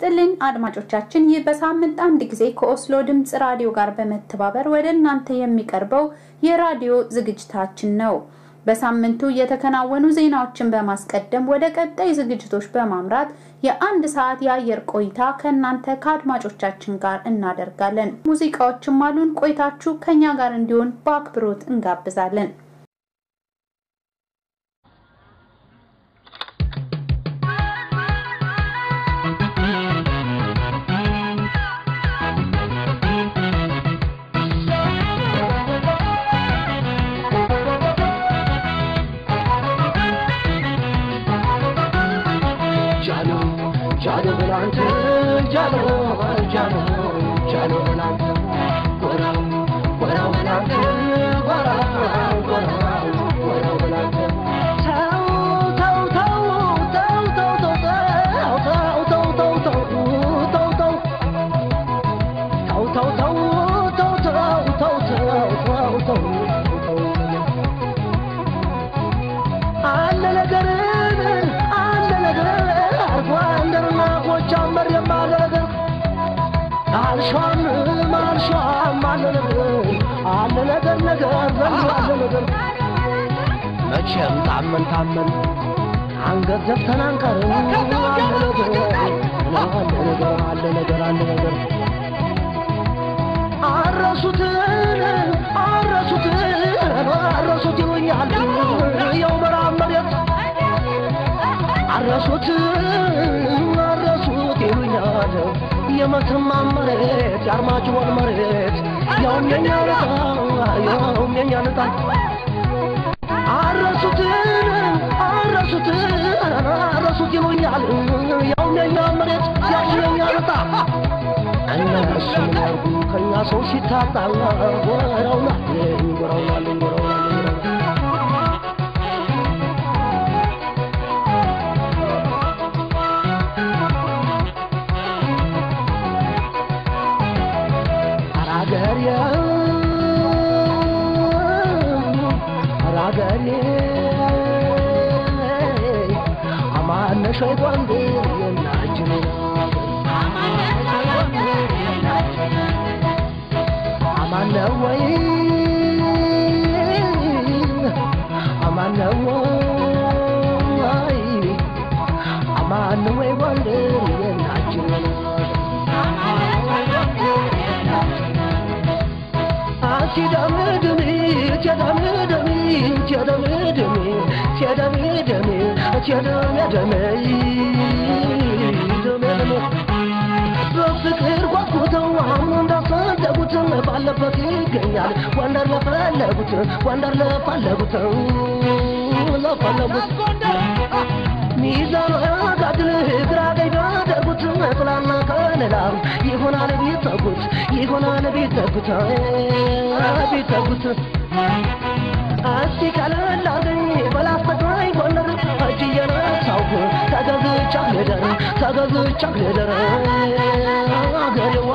ይስጥልኝ አድማጮቻችን፣ ይህ በሳምንት አንድ ጊዜ ከኦስሎ ድምፅ ራዲዮ ጋር በመተባበር ወደ እናንተ የሚቀርበው የራዲዮ ዝግጅታችን ነው። በሳምንቱ የተከናወኑ ዜናዎችን በማስቀደም ወደ ቀጣይ ዝግጅቶች በማምራት የአንድ ሰዓት የአየር ቆይታ ከእናንተ ከአድማጮቻችን ጋር እናደርጋለን። ሙዚቃዎችም አሉን። ቆይታችሁ ከኛ ጋር እንዲሆን በአክብሮት እንጋብዛለን። መቼም ታመን ታመን አንገት ዘፍተን አንቀርም። አለ ነገር አለ ነገር አለ ነገር አለ ነገር አረሱትን አረሱትን አረሱት ይሉኛል የው ምዕራብ መሬት አረሱት አረሱት ይሉኛል የመተማ መሬት የአርማጭሆን መሬት ያውም የኛ ልጣ ያውም የኛ ልጣ አረሱት አረሱት አረሱት ይሉኛል ያውም የኛ መሬት ያውም የኛ ልጣ እነሱ ምን ያርጉ ከእኛ ሰው ሲታጣ ጎረውናል ጎረውናል ጎረውናል አራገሬ አራገሬ አማነሽ ጎንዴ የናችን አማነ ወይ አማነ ወይ አማነ ወይ ጎንዴ የናችን ሲደምድሚ ሲደምድሚ ሲደምድሚ ሲደምድሚ ሲደምድሚ ደምድሚ በፍቅር ጓጉተው አሁን እንዳፈለጉት ባለበት ይገኛል ወንደር ለፈለጉት ወንደር ለፈለጉት ለፈለጉት ሚዛን አጋድል ግራ ቀኝ ቢያደርጉት ጥላና ከለላ ይሆናል ቢተጉት ይሆናል ቢተጉት ቢተጉት እስቲ ቀለል አርገኝ በላስተግራኝ ጎንደር እጅ እየነሳሁ ተገዝቻ ልደር ተገዝቻ ልደር አገሬዋ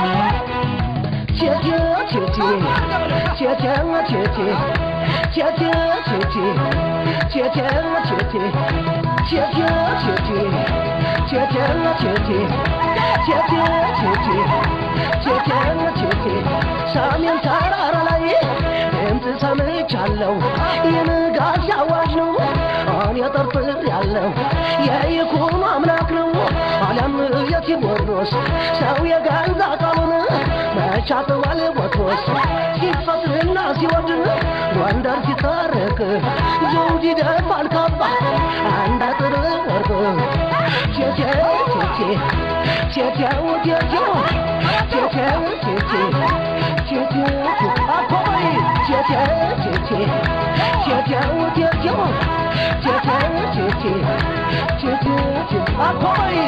ቴቴ ቴቴ ቴቴ ቴቴ ቴቴ ቴቴ ቴቴ ቴቴ ቴቴ ቴቴ ቴቴ ቴቴ ቴቴ ቴቴ ቴቴ ቴቴ ሰሜን ተራራ ላይ ድምፅ ሰምቻለሁ የንጋት አዋጅ ነው እኔ ጠርጥር ያለው የይኩኖ አምላክ ነው አለም የቴዎድሮስ ሰው የገዛ ቃሉን መቻጥዋል ቦትሮስ ሲፈጥርና ሲወድ ጎንደር ሲታረቅ ዘውድ ይደፋል ካባ አንድ አጥር ወርቅ ቴቴ ቴቴ ቴቴው ቴቴው ቴቴው ቴቴ ቴቴው አኮይ ቴቴ ቴቴ ቴቴው ቴቴው ቴቴው ቴቴ ቴቴው አኮይ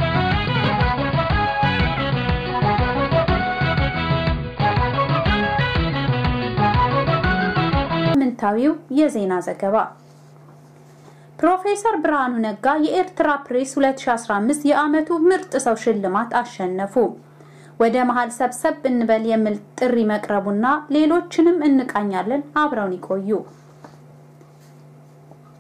ሳምንታዊው የዜና ዘገባ ፕሮፌሰር ብርሃኑ ነጋ የኤርትራ ፕሬስ 2015 የዓመቱ ምርጥ ሰው ሽልማት አሸነፉ። ወደ መሃል ሰብሰብ እንበል የሚል ጥሪ መቅረቡና ሌሎችንም እንቃኛለን። አብረውን ይቆዩ።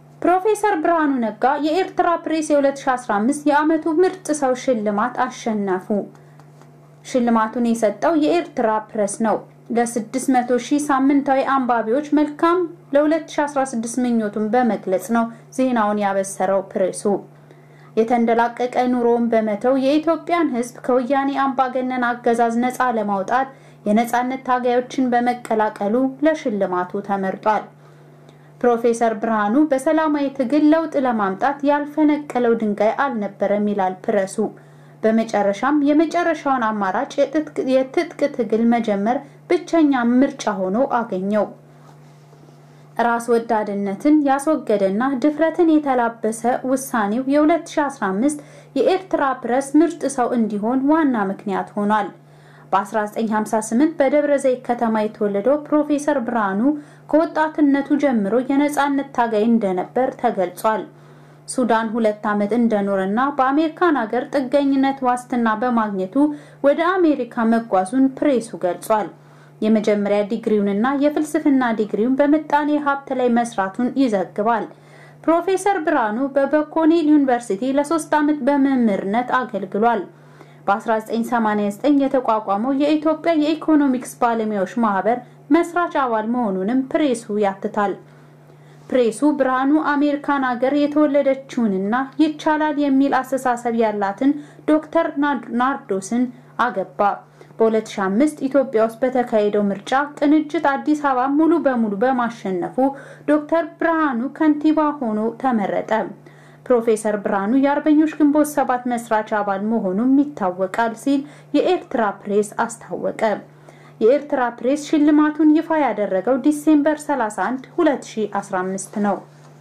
ፕሮፌሰር ብርሃኑ ነጋ የኤርትራ ፕሬስ የ2015 የዓመቱ ምርጥ ሰው ሽልማት አሸነፉ። ሽልማቱን የሰጠው የኤርትራ ፕሬስ ነው። ለ600 ሺህ ሳምንታዊ አንባቢዎች መልካም ለ2016 ምኞቱን በመግለጽ ነው ዜናውን ያበሰረው ፕሬሱ። የተንደላቀቀ ኑሮውን በመተው የኢትዮጵያን ሕዝብ ከወያኔ አምባገነን አገዛዝ ነፃ ለማውጣት የነፃነት ታጋዮችን በመቀላቀሉ ለሽልማቱ ተመርጧል። ፕሮፌሰር ብርሃኑ በሰላማዊ ትግል ለውጥ ለማምጣት ያልፈነቀለው ድንጋይ አልነበረም ይላል ፕረሱ። በመጨረሻም የመጨረሻውን አማራጭ የትጥቅ ትግል መጀመር ብቸኛ ምርጫ ሆኖ አገኘው። ራስ ወዳድነትን ያስወገደና ድፍረትን የተላበሰ ውሳኔው የ2015 የኤርትራ ፕረስ ምርጥ ሰው እንዲሆን ዋና ምክንያት ሆኗል። በ1958 በደብረ ዘይት ከተማ የተወለደው ፕሮፌሰር ብርሃኑ ከወጣትነቱ ጀምሮ የነፃነት ታጋይ እንደነበር ተገልጿል። ሱዳን ሁለት ዓመት እንደኖረና በአሜሪካን ሀገር ጥገኝነት ዋስትና በማግኘቱ ወደ አሜሪካ መጓዙን ፕሬሱ ገልጿል። የመጀመሪያ ዲግሪውንና የፍልስፍና ዲግሪውን በምጣኔ ሀብት ላይ መስራቱን ይዘግባል። ፕሮፌሰር ብርሃኑ በበኮኔል ዩኒቨርሲቲ ለሶስት ዓመት በመምህርነት አገልግሏል። በ1989 የተቋቋመው የኢትዮጵያ የኢኮኖሚክስ ባለሙያዎች ማህበር መስራች አባል መሆኑንም ፕሬሱ ያትታል። ፕሬሱ ብርሃኑ አሜሪካን ሀገር የተወለደችውንና ይቻላል የሚል አስተሳሰብ ያላትን ዶክተር ናርዶስን አገባ። በ2005 ኢትዮጵያ ውስጥ በተካሄደው ምርጫ ቅንጅት አዲስ አበባ ሙሉ በሙሉ በማሸነፉ ዶክተር ብርሃኑ ከንቲባ ሆኖ ተመረጠ። ፕሮፌሰር ብርሃኑ የአርበኞች ግንቦት ሰባት መስራች አባል መሆኑም ይታወቃል ሲል የኤርትራ ፕሬስ አስታወቀ። የኤርትራ ፕሬስ ሽልማቱን ይፋ ያደረገው ዲሴምበር 31 2015 ነው።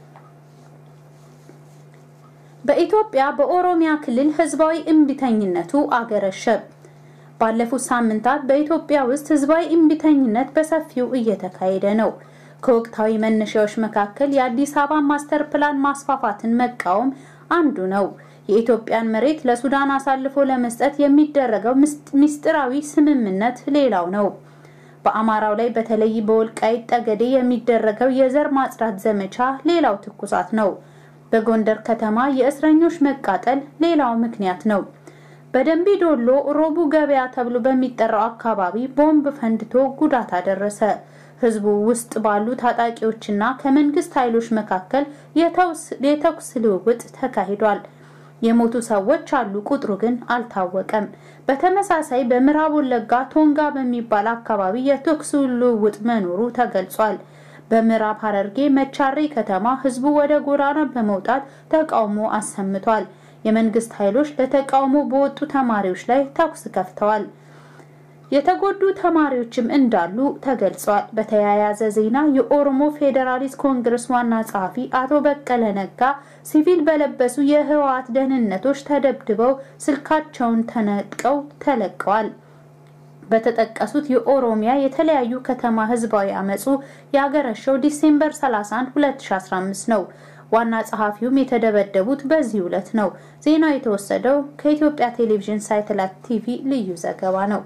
በኢትዮጵያ በኦሮሚያ ክልል ህዝባዊ እምቢተኝነቱ አገረሸ። ባለፉት ሳምንታት በኢትዮጵያ ውስጥ ህዝባዊ እምቢተኝነት በሰፊው እየተካሄደ ነው። ከወቅታዊ መነሻዎች መካከል የአዲስ አበባ ማስተር ፕላን ማስፋፋትን መቃወም አንዱ ነው። የኢትዮጵያን መሬት ለሱዳን አሳልፎ ለመስጠት የሚደረገው ምስጢራዊ ስምምነት ሌላው ነው። በአማራው ላይ በተለይ በወልቃይት ጠገዴ የሚደረገው የዘር ማጽዳት ዘመቻ ሌላው ትኩሳት ነው። በጎንደር ከተማ የእስረኞች መቃጠል ሌላው ምክንያት ነው። በደንቢ ዶሎ ሮቡ ገበያ ተብሎ በሚጠራው አካባቢ ቦምብ ፈንድቶ ጉዳት አደረሰ። ህዝቡ ውስጥ ባሉ ታጣቂዎችና ከመንግስት ኃይሎች መካከል የተኩስ ልውውጥ ተካሂዷል። የሞቱ ሰዎች አሉ፣ ቁጥሩ ግን አልታወቀም። በተመሳሳይ በምዕራብ ወለጋ ቶንጋ በሚባል አካባቢ የተኩስ ልውውጥ መኖሩ ተገልጿል። በምዕራብ ሐረርጌ መቻሬ ከተማ ህዝቡ ወደ ጎዳና በመውጣት ተቃውሞ አሰምቷል። የመንግስት ኃይሎች ለተቃውሞ በወጡ ተማሪዎች ላይ ተኩስ ከፍተዋል። የተጎዱ ተማሪዎችም እንዳሉ ተገልጿል። በተያያዘ ዜና የኦሮሞ ፌዴራሊስት ኮንግረስ ዋና ጸሐፊ አቶ በቀለ ነጋ ሲቪል በለበሱ የህወሓት ደህንነቶች ተደብድበው ስልካቸውን ተነጥቀው ተለቀዋል። በተጠቀሱት የኦሮሚያ የተለያዩ ከተማ ህዝባዊ አመፁ ያገረሸው ዲሴምበር 31 2015 ነው። ዋና ጸሐፊውም የተደበደቡት በዚህ ዕለት ነው። ዜናው የተወሰደው ከኢትዮጵያ ቴሌቪዥን ሳተላይት ቲቪ ልዩ ዘገባ ነው።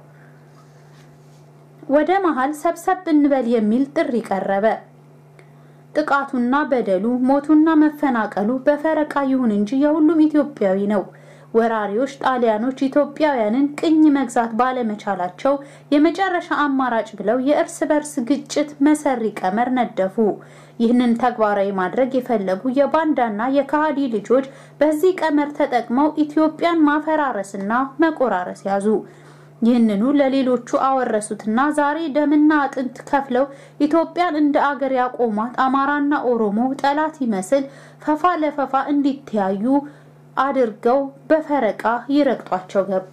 ወደ መሃል ሰብሰብ እንበል የሚል ጥሪ ቀረበ። ጥቃቱና በደሉ ሞቱና መፈናቀሉ በፈረቃ ይሁን እንጂ የሁሉም ኢትዮጵያዊ ነው። ወራሪዎች ጣሊያኖች ኢትዮጵያውያንን ቅኝ መግዛት ባለመቻላቸው የመጨረሻ አማራጭ ብለው የእርስ በርስ ግጭት መሰሪ ቀመር ነደፉ። ይህንን ተግባራዊ ማድረግ የፈለጉ የባንዳና የካሃዲ ልጆች በዚህ ቀመር ተጠቅመው ኢትዮጵያን ማፈራረስና መቆራረስ ያዙ። ይህንኑ ለሌሎቹ አወረሱትና ዛሬ ደምና አጥንት ከፍለው ኢትዮጵያን እንደ አገር ያቆሟት አማራና ኦሮሞ ጠላት ይመስል ፈፋ ለፈፋ እንዲተያዩ አድርገው በፈረቃ ይረግጧቸው ገቡ።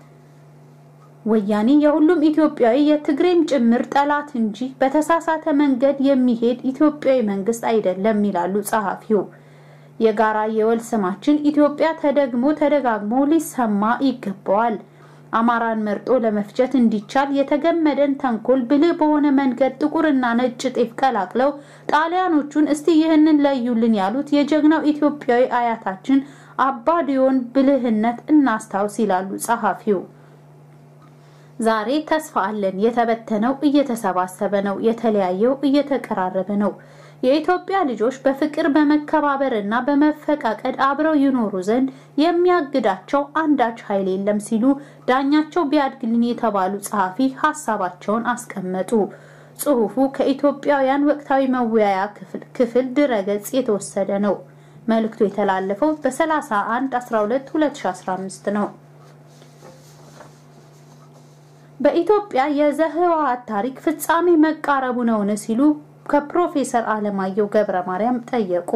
ወያኔ የሁሉም ኢትዮጵያዊ የትግሬም ጭምር ጠላት እንጂ በተሳሳተ መንገድ የሚሄድ ኢትዮጵያዊ መንግስት አይደለም ይላሉ ጸሐፊው። የጋራ የወል ስማችን ኢትዮጵያ ተደግሞ ተደጋግሞ ሊሰማ ይገባዋል። አማራን መርጦ ለመፍጀት እንዲቻል የተገመደን ተንኮል ብልህ በሆነ መንገድ ጥቁርና ነጭ ጤፍ ቀላቅለው ጣሊያኖቹን እስቲ ይህንን ለዩልን ያሉት የጀግናው ኢትዮጵያዊ አያታችን አባዲዮን ብልህነት እናስታውስ ይላሉ ጸሐፊው። ዛሬ ተስፋ አለን። የተበተነው እየተሰባሰበ ነው። የተለያየው እየተቀራረበ ነው። የኢትዮጵያ ልጆች በፍቅር በመከባበር እና በመፈቃቀድ አብረው ይኖሩ ዘንድ የሚያግዳቸው አንዳች ኃይል የለም ሲሉ ዳኛቸው ቢያድግልኝ የተባሉ ጸሐፊ ሀሳባቸውን አስቀመጡ። ጽሑፉ ከኢትዮጵያውያን ወቅታዊ መወያያ ክፍል ድረገጽ የተወሰደ ነው። መልእክቱ የተላለፈው በ31 12 2015 ነው። በኢትዮጵያ የዘህወሓት ታሪክ ፍጻሜ መቃረቡ ነውን ሲሉ ከፕሮፌሰር አለማየሁ ገብረ ማርያም ጠየቁ።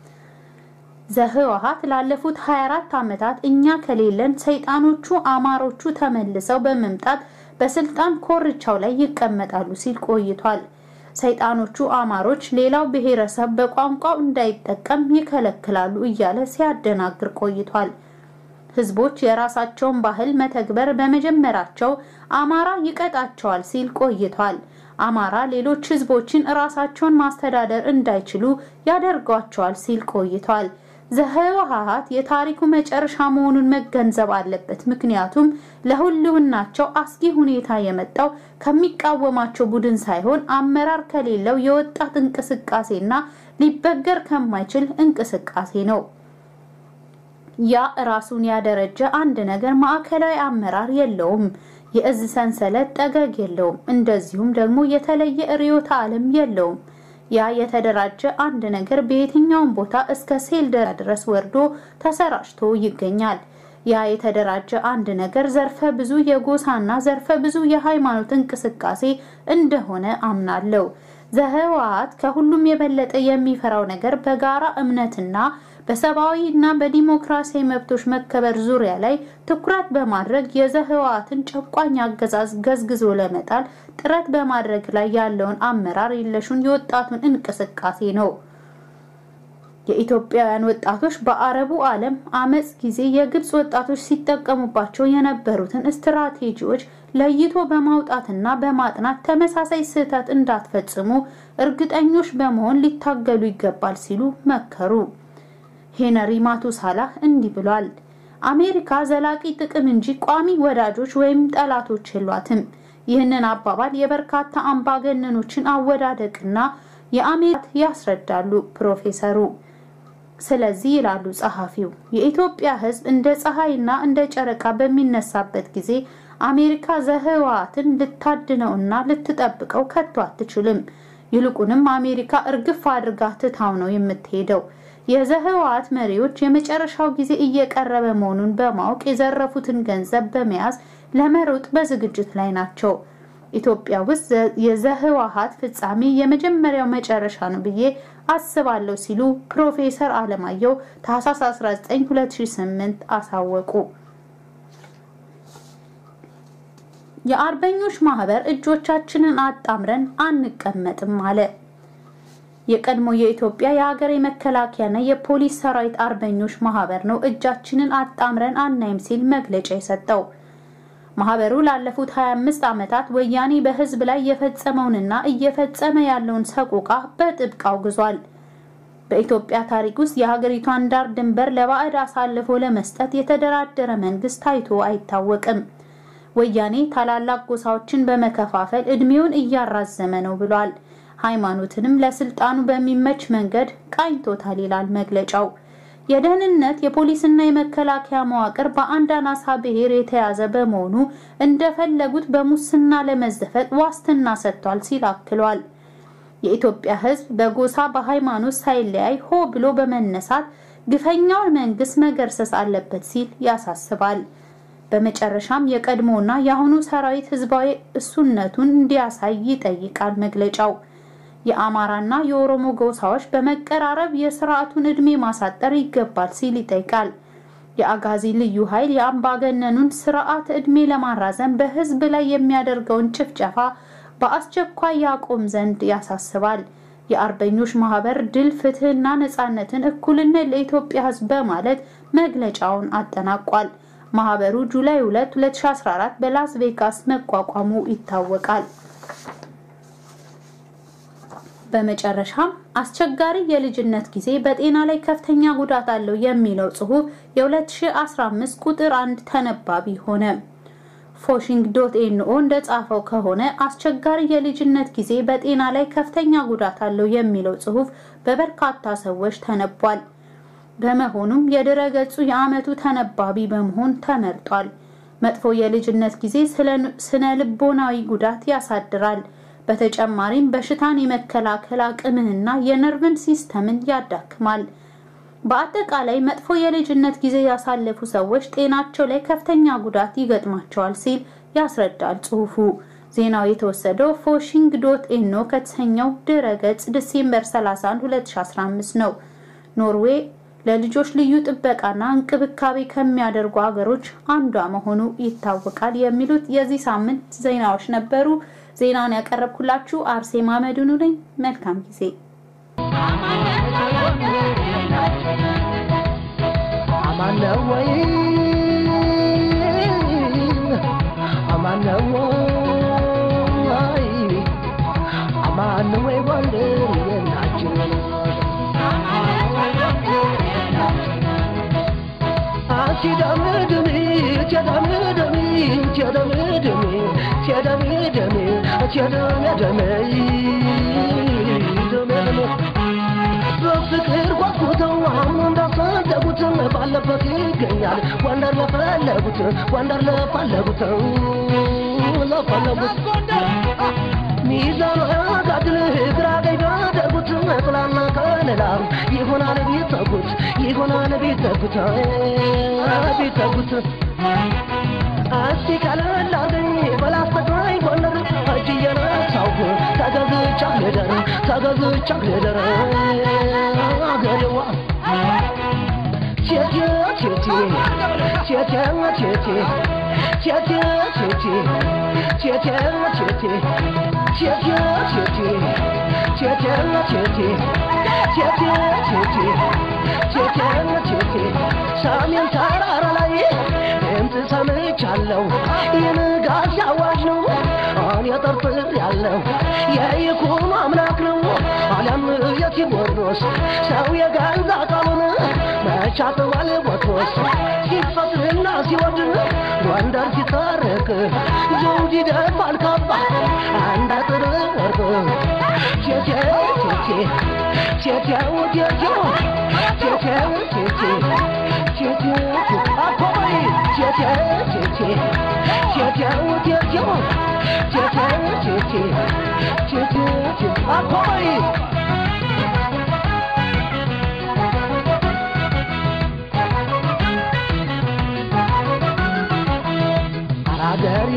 ዘህወሓት ላለፉት 24 ዓመታት እኛ ከሌለን ሰይጣኖቹ አማሮቹ ተመልሰው በመምጣት በስልጣን ኮርቻው ላይ ይቀመጣሉ ሲል ቆይቷል። ሰይጣኖቹ አማሮች ሌላው ብሔረሰብ በቋንቋው እንዳይጠቀም ይከለክላሉ እያለ ሲያደናግር ቆይቷል። ህዝቦች የራሳቸውን ባህል መተግበር በመጀመራቸው አማራ ይቀጣቸዋል ሲል ቆይቷል። አማራ ሌሎች ህዝቦችን ራሳቸውን ማስተዳደር እንዳይችሉ ያደርጓቸዋል ሲል ቆይቷል። ዘህወሓት የታሪኩ መጨረሻ መሆኑን መገንዘብ አለበት። ምክንያቱም ለህልውናቸው አስጊ ሁኔታ የመጣው ከሚቃወማቸው ቡድን ሳይሆን አመራር ከሌለው የወጣት እንቅስቃሴና ሊበገር ከማይችል እንቅስቃሴ ነው። ያ ራሱን ያደረጀ አንድ ነገር ማዕከላዊ አመራር የለውም። የእዝ ሰንሰለት ጠገግ የለውም። እንደዚሁም ደግሞ የተለየ ርዕዮተ ዓለም የለውም። ያ የተደራጀ አንድ ነገር በየትኛውም ቦታ እስከ ሴል ድረስ ወርዶ ተሰራጭቶ ይገኛል። ያ የተደራጀ አንድ ነገር ዘርፈ ብዙ የጎሳና ዘርፈ ብዙ የሃይማኖት እንቅስቃሴ እንደሆነ አምናለሁ። ዘህወሓት ከሁሉም የበለጠ የሚፈራው ነገር በጋራ እምነትና በሰብአዊ እና በዲሞክራሲያዊ መብቶች መከበር ዙሪያ ላይ ትኩረት በማድረግ የዘህወሓትን ጨቋኝ አገዛዝ ገዝግዞ ለመጣል ጥረት በማድረግ ላይ ያለውን አመራር የለሹን የወጣቱን እንቅስቃሴ ነው። የኢትዮጵያውያን ወጣቶች በአረቡ ዓለም አመፅ ጊዜ የግብፅ ወጣቶች ሲጠቀሙባቸው የነበሩትን ስትራቴጂዎች ለይቶ በማውጣትና በማጥናት ተመሳሳይ ስህተት እንዳትፈጽሙ እርግጠኞች በመሆን ሊታገሉ ይገባል ሲሉ መከሩ። ሄነሪ ማቱሳላህ እንዲህ ብሏል። አሜሪካ ዘላቂ ጥቅም እንጂ ቋሚ ወዳጆች ወይም ጠላቶች የሏትም። ይህንን አባባል የበርካታ አምባገነኖችን አወዳደቅና የአሜሪካ ያስረዳሉ ፕሮፌሰሩ። ስለዚህ ይላሉ ጸሐፊው፣ የኢትዮጵያ ሕዝብ እንደ ፀሐይና እንደ ጨረቃ በሚነሳበት ጊዜ አሜሪካ ዘህወሓትን ልታድነውና ልትጠብቀው ከቶ አትችልም። ይልቁንም አሜሪካ እርግፍ አድርጋ ትታው ነው የምትሄደው። የዘህወሓት መሪዎች የመጨረሻው ጊዜ እየቀረበ መሆኑን በማወቅ የዘረፉትን ገንዘብ በመያዝ ለመሮጥ በዝግጅት ላይ ናቸው። ኢትዮጵያ ውስጥ የዘህወሓት ፍጻሜ የመጀመሪያው መጨረሻ ነው ብዬ አስባለሁ ሲሉ ፕሮፌሰር አለማየሁ ታህሳስ 19 2008 አሳወቁ። የአርበኞች ማህበር እጆቻችንን አጣምረን አንቀመጥም አለ። የቀድሞ የኢትዮጵያ የሀገር የመከላከያና የፖሊስ ሰራዊት አርበኞች ማህበር ነው እጃችንን አጣምረን አናይም ሲል መግለጫ የሰጠው። ማህበሩ ላለፉት 25 ዓመታት ወያኔ በህዝብ ላይ የፈጸመውንና እየፈጸመ ያለውን ሰቆቃ በጥብቅ አውግዟል። በኢትዮጵያ ታሪክ ውስጥ የሀገሪቷን ዳር ድንበር ለባዕድ አሳልፎ ለመስጠት የተደራደረ መንግስት ታይቶ አይታወቅም። ወያኔ ታላላቅ ጎሳዎችን በመከፋፈል እድሜውን እያራዘመ ነው ብሏል። ሃይማኖትንም ለስልጣኑ በሚመች መንገድ ቃኝቶታል ይላል መግለጫው። የደህንነት የፖሊስና የመከላከያ መዋቅር በአንድ አናሳ ብሔር የተያዘ በመሆኑ እንደፈለጉት በሙስና ለመዘፈቅ ዋስትና ሰጥቷል ሲል አክሏል። የኢትዮጵያ ሕዝብ በጎሳ በሃይማኖት ሳይለያይ ሆ ብሎ በመነሳት ግፈኛውን መንግስት መገርሰስ አለበት ሲል ያሳስባል። በመጨረሻም የቀድሞና የአሁኑ ሰራዊት ህዝባዊ እሱነቱን እንዲያሳይ ይጠይቃል መግለጫው። የአማራና የኦሮሞ ጎሳዎች በመቀራረብ የስርዓቱን እድሜ ማሳጠር ይገባል ሲል ይጠይቃል። የአጋዚ ልዩ ኃይል የአምባገነኑን ስርዓት እድሜ ለማራዘም በህዝብ ላይ የሚያደርገውን ጭፍጨፋ በአስቸኳይ ያቆም ዘንድ ያሳስባል። የአርበኞች ማህበር ድል፣ ፍትህና ነጻነትን፣ እኩልነት ለኢትዮጵያ ህዝብ በማለት መግለጫውን አጠናቋል። ማህበሩ ጁላይ 2 2014 በላስ ቬጋስ መቋቋሙ ይታወቃል። በመጨረሻም አስቸጋሪ የልጅነት ጊዜ በጤና ላይ ከፍተኛ ጉዳት አለው የሚለው ጽሑፍ የ2015 ቁጥር አንድ ተነባቢ ሆነ። ፎሽንግ ዶት ኤንኦ እንደጻፈው ከሆነ አስቸጋሪ የልጅነት ጊዜ በጤና ላይ ከፍተኛ ጉዳት አለው የሚለው ጽሑፍ በበርካታ ሰዎች ተነቧል። በመሆኑም የድረገጹ የዓመቱ ተነባቢ በመሆን ተመርጧል። መጥፎ የልጅነት ጊዜ ስነ ልቦናዊ ጉዳት ያሳድራል። በተጨማሪም በሽታን የመከላከል አቅምህና የነርቭን ሲስተምን ያዳክማል። በአጠቃላይ መጥፎ የልጅነት ጊዜ ያሳለፉ ሰዎች ጤናቸው ላይ ከፍተኛ ጉዳት ይገጥማቸዋል ሲል ያስረዳል ጽሑፉ። ዜናው የተወሰደው ፎሽንግ ዶት ኤኖ ከተሰኘው ድረገጽ ዲሴምበር 31 2015 ነው። ኖርዌይ ለልጆች ልዩ ጥበቃና እንክብካቤ ከሚያደርጉ ሀገሮች አንዷ መሆኑ ይታወቃል። የሚሉት የዚህ ሳምንት ዜናዎች ነበሩ። ዜናውን ያቀረብኩላችሁ አርሴማ መድኑ ነኝ። መልካም ጊዜ። አማን ነው ወይ? አማን ነው ወይ? አማን ነው ወይ ጎንደር የናችን ሲደምድሚ ሲደምድሚ ሲደምድሚ ሲደምድሚ ሲደምድሚ ደምድሚ በፍቅር ጓጉተው አሁን እንዳፈለጉት ባለበት ይገኛል ጎንደር ለፈለጉት ጎንደር ለፈለጉት ለፈለጉት ሚዛኑ ያጋድል ግራ ቀኝ ቢያደርጉት ጥላና ከለላ ይሆናል ቢተጉት ይሆናል ቢተጉት ቢተጉት እስቲ ቀለል አርገኝ በላስተግራኝ ጎንደር እጅ እየነሳሁ ተገዝቻ ልደር ተገዝቻ ልደር አገሬዋ ቴቴ ቴቴ ቴቴ ቴቴ ቴቴ ቴቴ ቴቴ ቴቴ ቴቴ ቴቴ ቴቴ ቴቴ ቴቴ ቴቴ ቴቴ ቴቴ ሰሜን ተራራ ላይ ድምፅ ሰምቻለሁ የንጋት አዋጅ ነው እኔ ጠርጥር ያለው የይኩኖ አምላክ ነው አሊያም የቴዎድሮስ ሰው የገዛ ቃሉን መቻጥዋል ቦትሮስ ሲፈጥርና ሲወድን ጎንደር ሲታረቅ ዘውድ ይደፋል ካባ አንድ አጥር ወርቅ ቴቴ ቴቴ ቴቴው ቴቴው ቴቴው ቴቴ ቴቴው አኮይ ቴቴ ቴቴ ቴቴው ቴቴው ቴቴው ቴቴ ቴቴው አኮይ አራገሬ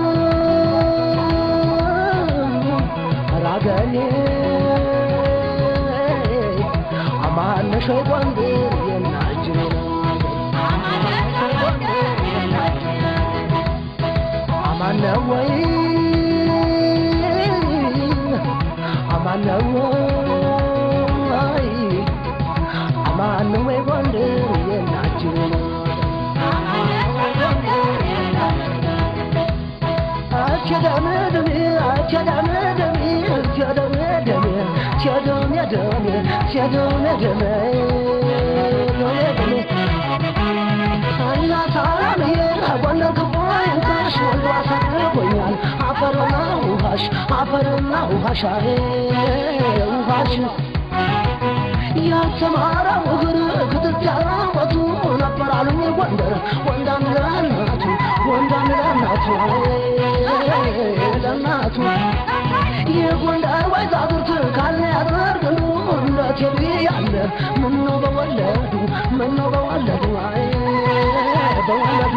አራገሬ አማነሽ ጎንደር የናጅሬ አማነ ወይ አማነ ወይ አማነ ወይ ጎንደር የናጅሬ አቸዳመደሜ አቸዳመደሜ አቸዳመደሜ ቸደሜደሜ ቸደሜደሜ ደሜደሜ እናት አለምዬ ጎንደር ክቦይንካሽ ወልዶ አሳርጎኛል አፈርና ውሃሽ አፈርና ውሃሽ አሬ ውሃሽ ያልተማረው እግር ክትትያራወቱ ነበር አሉኝ ጎንደር ወንዳን ለእናቱ ወንዳን ለእናቱ ለእናቱ የጎንደር ወይዛዝርት ካለ ያደርግሉ እንደ ቴሌ ያለ ምነው በወለዱ ምነው በወለዱ አይ በወለዱ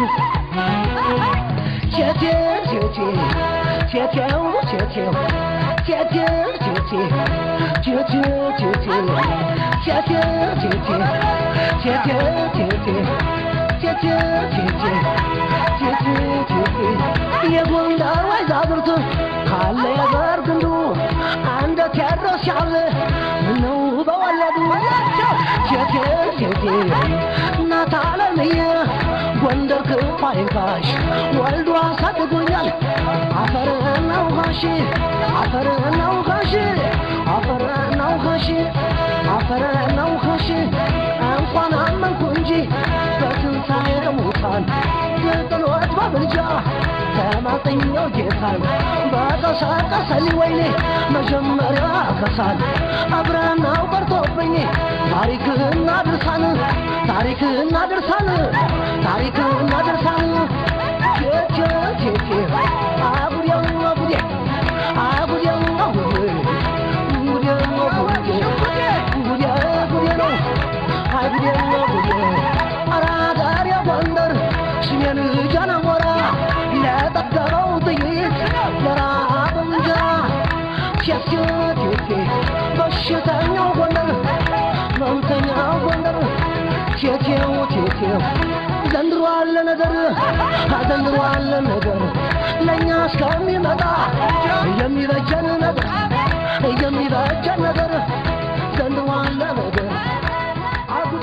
ቴቴ ቴቴ ቴቴው ቴቴው ቴቴ ቴቴ ቴቴ ቴቴ ቴቴ ቴቴ ቴቴ ቴቴ ቴቴ ቴቴ ቴቴ ቴቴ የጎንደር ወይዛዝርት ካለ የዘር ግንዱ እንደ ቴዎድሮስ ያለ ምነው በወለዱ ቴቴ ቴቴ እናት አለምዬ ጎንደር ክፉ አይንካሽ ወልዶ አሳድጎኛል አፈርና ውሃሽ አፈርና ውሃሽ አፈርና ውሃሽ አፈርና ውሃሽ እንኳን አመንኩ እንጂ በትንሣኤ ሙታን ጥሎት በምልጃ አጥኛው ጌታን በቀሳቀሰኝ ወይኔ መጀመሪያ ከሳል አብረናው ቀርቶብኝ ታሪክና ድርሳን ታሪክና ድርሳን ታሪክና ድርሳን ኬኬ ኬኬ አጉዴው አጉዴ አጉዴው አጉዴ ጉዴው ጉዴ ጉዴ ጉዴ ነው አይ ጉዴ ጉዴ ኧረ አገሬ ጎንደር ስሜን ጃነሞራ ለጠገበው ጥይት ለራብ እንጀራ ኬኬ ኬኬ በሽተኛው ጎንደር መምተኛው ጎንደር ኬኬው ኬኬው ዘንድሮ አለ ነገር ዘንድሮ አለ ነገር ለእኛ እስከሚመጣ የሚበጀን ነገር የሚበጀን ነገር ዘንድሮ አለ ነገር አጉ-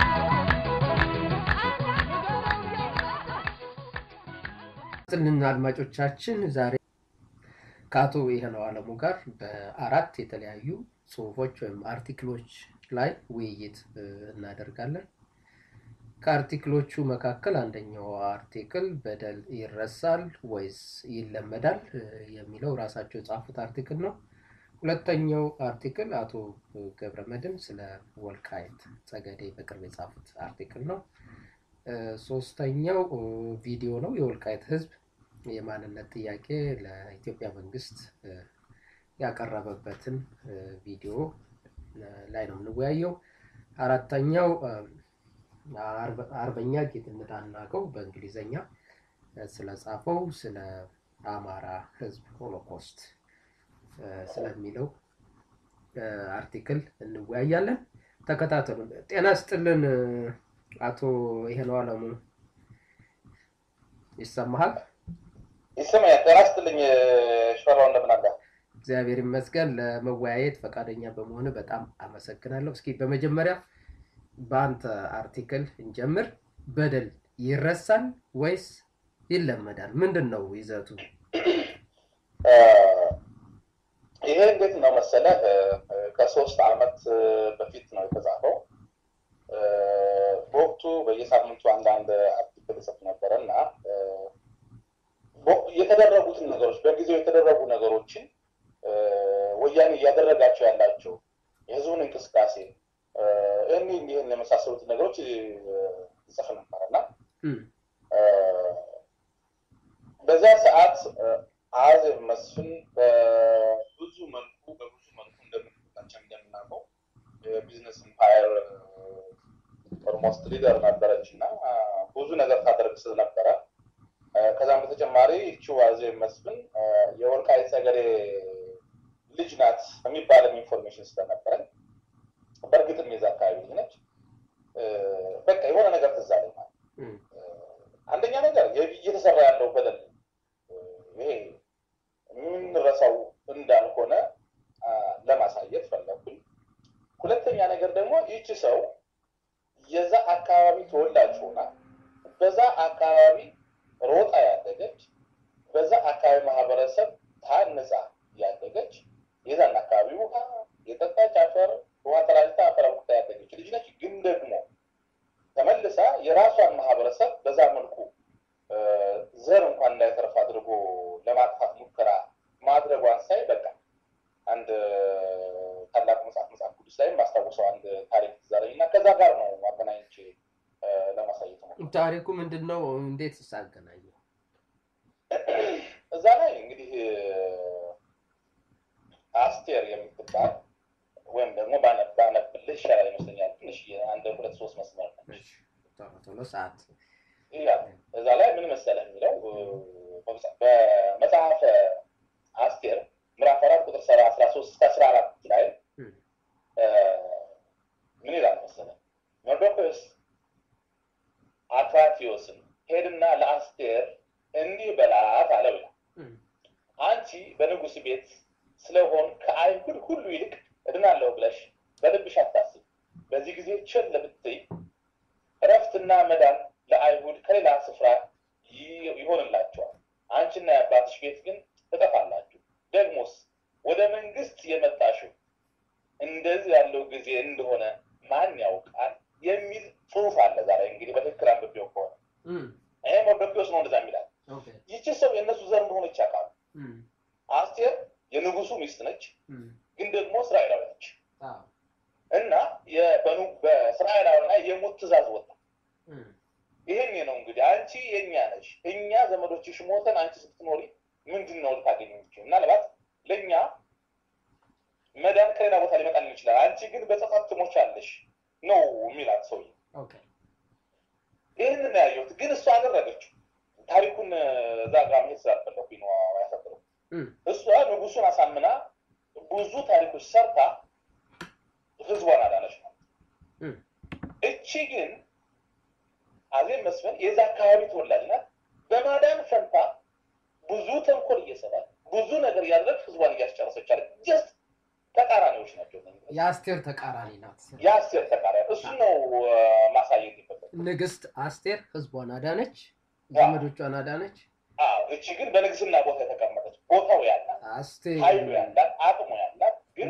ጥልን አድማጮቻችን ዛሬ ከአቶ ይሄነው አለሙ ጋር በአራት የተለያዩ ጽሁፎች ወይም አርቲክሎች ላይ ውይይት እ, እናደርጋለን። ከአርቲክሎቹ መካከል አንደኛው አርቲክል በደል ይረሳል ወይስ ይለመዳል እ, የሚለው ራሳቸው የጻፉት አርቲክል ነው። ሁለተኛው አርቲክል አቶ ገብረ መድን ስለ ወልቃይት ጸገዴ በቅርብ የጻፉት አርቲክል ነው። እ፣ ሶስተኛው እ, ቪዲዮ ነው። የወልቃይት ህዝብ የማንነት ጥያቄ ለኢትዮጵያ መንግስት እ፣ ያቀረበበትን እ፣ ቪዲዮ እ፣ ላይ ነው የምንወያየው። አራተኛው እ፣ አርበ- አርበኛ ጌትነት አናቀው በእንግሊዘኛ እ፣ ስለጻፈው ስለ አማራ ህዝብ ሆሎኮስት እ፣ ስለሚለው እ፣ አርቲክል እንወያያለን። ተከታተሉ። ጤና ስጥልን እ፣ አቶ ይሄነው አለሙ ይሰማሃል? ይሰማኛል። ጤና ይስጥልኝ ሽፈራው፣ እንደምን አለ? እግዚአብሔር ይመስገን። ለመወያየት ፈቃደኛ በመሆን በጣም አመሰግናለሁ። እስኪ በመጀመሪያ በአንተ አርቲክል እንጀምር። በደል ይረሳል ወይስ ይለመዳል? ምንድን ነው ይዘቱ? እ፣ ይሄ እንዴት ነው መሰለህ እ፣ ከሶስት ዓመት እ፣ በፊት ነው የተጻፈው። እ፣ በወቅቱ በየሳምንቱ አንዳንድ አርቲክል እጽፍ ነበረ እና እ፣ በ- የተደረጉትን ነገሮች በጊዜው የተደረጉ ነገሮችን እ፣ ወያኔ እያደረጋቸው ያላቸው የህዝቡን እንቅስቃሴ እ፣ እኒህ እንዲህን የመሳሰሉትን ነገሮች እ፣ ይጽፍ ነበር እና እም፣ በዛ ሰዓት እ፣ አዜብ መስፍን በብዙ መልኩ በብዙ መልኩ እንደምንላቸው እንደምናውቀው የቢዝነስ ኢምፓየር ኦልሞስት ሊደር ነበረች እና አ፣ ብዙ ነገር ታደርግ ስለነበረ አ፣ ከዛም በተጨማሪ ይቺው አዜብ መስፍን አ፣ የወልቃይት ጠገዴ ልጅ ናት የሚባልም ኢንፎርሜሽን ስለነበረን በእርግጥም የዛ አካባቢ ልጅ ነች። እ፣ በቃ የሆነ ነገር ትዝ አለኝ ማለት ነው። እም፣ አንደኛ ነገር የቢ- እየተሰራ ያለው በደል እ፣ ይሄ የምንረሳው እንዳልሆነ አ፣ ለማሳየት ፈለግኩኝ። ሁለተኛ ነገር ደግሞ ይቺ ሰው የዛ አካባቢ ተወላጅ ሆና በዛ አካባቢ ሮጣ ያደገች በዛ አካባቢ ማህበረሰብ ታንጻ ያደገች የዛን አካባቢ ውሃ የጠጣች አፈር ውሃ ተራጅታ አፈር አቡክታ ያደገች ልጅ ነች። ግን ደግሞ ተመልሳ የራሷን ማህበረሰብ በዛ መልኩ እ፣ ዘር እንኳን እንዳይተርፍ አድርጎ ለማጥፋት ሙከራ ማድረጓን ሳይ በቃ አንድ ታላቁ መጽሐፍ መጽሐፍ ቅዱስ ላይም ማስታወሰው አንድ ታሪክ ትዛለኝ እና ከዛ ጋር ነው አገናኝቼ እ፣ ለማሳየት ነው። ታሪኩ ምንድን ነው? እንዴት ሳገናኘው? እዛ ላይ እንግዲህ እ፣ አስቴር የምትባል ወይም ደግሞ ባነ- ባነብልህ ይሻላል ይመስለኛል። ትንሽ አንድ ሁለት ሶስት መስመር ነች። እሺ፣ ቶሎ ቶሎ ሰዓት ይላል እዛ ላይ ምን መሰለህ የሚለው እ፣ በመጽ- በመጽሐፈ አስቴር ምዕራፍ አራት ቁጥር ሰባ አስራ ሶስት እስከ አስራ አራት ላይ እም፣ እ፣ ምን ይላል መሰለህ መርዶክዮስ አክራትዮስን ሄድና ለአስቴር እንዲህ በላት አለው ይላል እም፣ አንቺ በንጉሥ ቤት ስለሆን ከአይሁድ ሁሉ ይልቅ እድናለሁ ብለሽ በልብሽ አታስብ። በዚህ ጊዜ ቸል ብትይ እረፍትና መዳን ለአይሁድ ከሌላ ስፍራ ይ- ይሆንላቸዋል። አንቺና የአባትሽ ቤት ግን ትጠፋላችሁ። ደግሞስ ወደ መንግስት የመጣሽው እንደዚህ ያለው ጊዜ እንደሆነ ማን ያውቃል የሚል ጽሑፍ አለ። ዛሬ እንግዲህ በትክክል አንብቤው ከሆነ እም፣ ይሄ መርዶክዮስ ነው እንደዛ የሚላል። ኦኬ፣ ይቺ ሰው የእነሱ ዘር እንደሆነች ያውቃል። ትእዛዝ ወጣ። ይሄን ነው እንግዲህ አንቺ የኛ ነሽ፣ እኛ ዘመዶችሽ ሞተን አንቺ ስትኖሪ ምንድን ነው ልታገኝ የምትችይው? ምናልባት ለእኛ መዳን ከሌላ ቦታ ሊመጣልን ይችላል። አንቺ ግን በጸጸት ትሞቻለሽ ነው የሚላት ሰውዬ። ይህን ነው ያየሁት። ግን እሷ አደረገችው። ታሪኩን እዛ ጋር መሄድ ስላልፈለኩኝ ነው ያሳጥረው። እሷ ንጉሱን አሳምና ብዙ ታሪኮች ሰርታ ህዝቧን አዳነች ነው። እቺ ግን አዜብ መስፍን የዛ አካባቢ ተወላጅ ናት። በማዳን ፈንታ ብዙ ተንኮል እየሰራች ብዙ ነገር እያደረግ ህዝቧን እያስጨረሰች አለ። ጀስት ተቃራኒዎች ናቸው። የአስቴር ተቃራኒ ናት። የአስቴር ተቃራኒ እሱ ነው ማሳየት ይፈለግ። ንግስት አስቴር ህዝቧን አዳነች፣ ዘመዶቿን አዳነች። እቺ ግን በንግስና ቦታ የተቀመጠች ቦታው ያላት አስቴር ኃይሉ ያላት አቅሙ ያላት ግን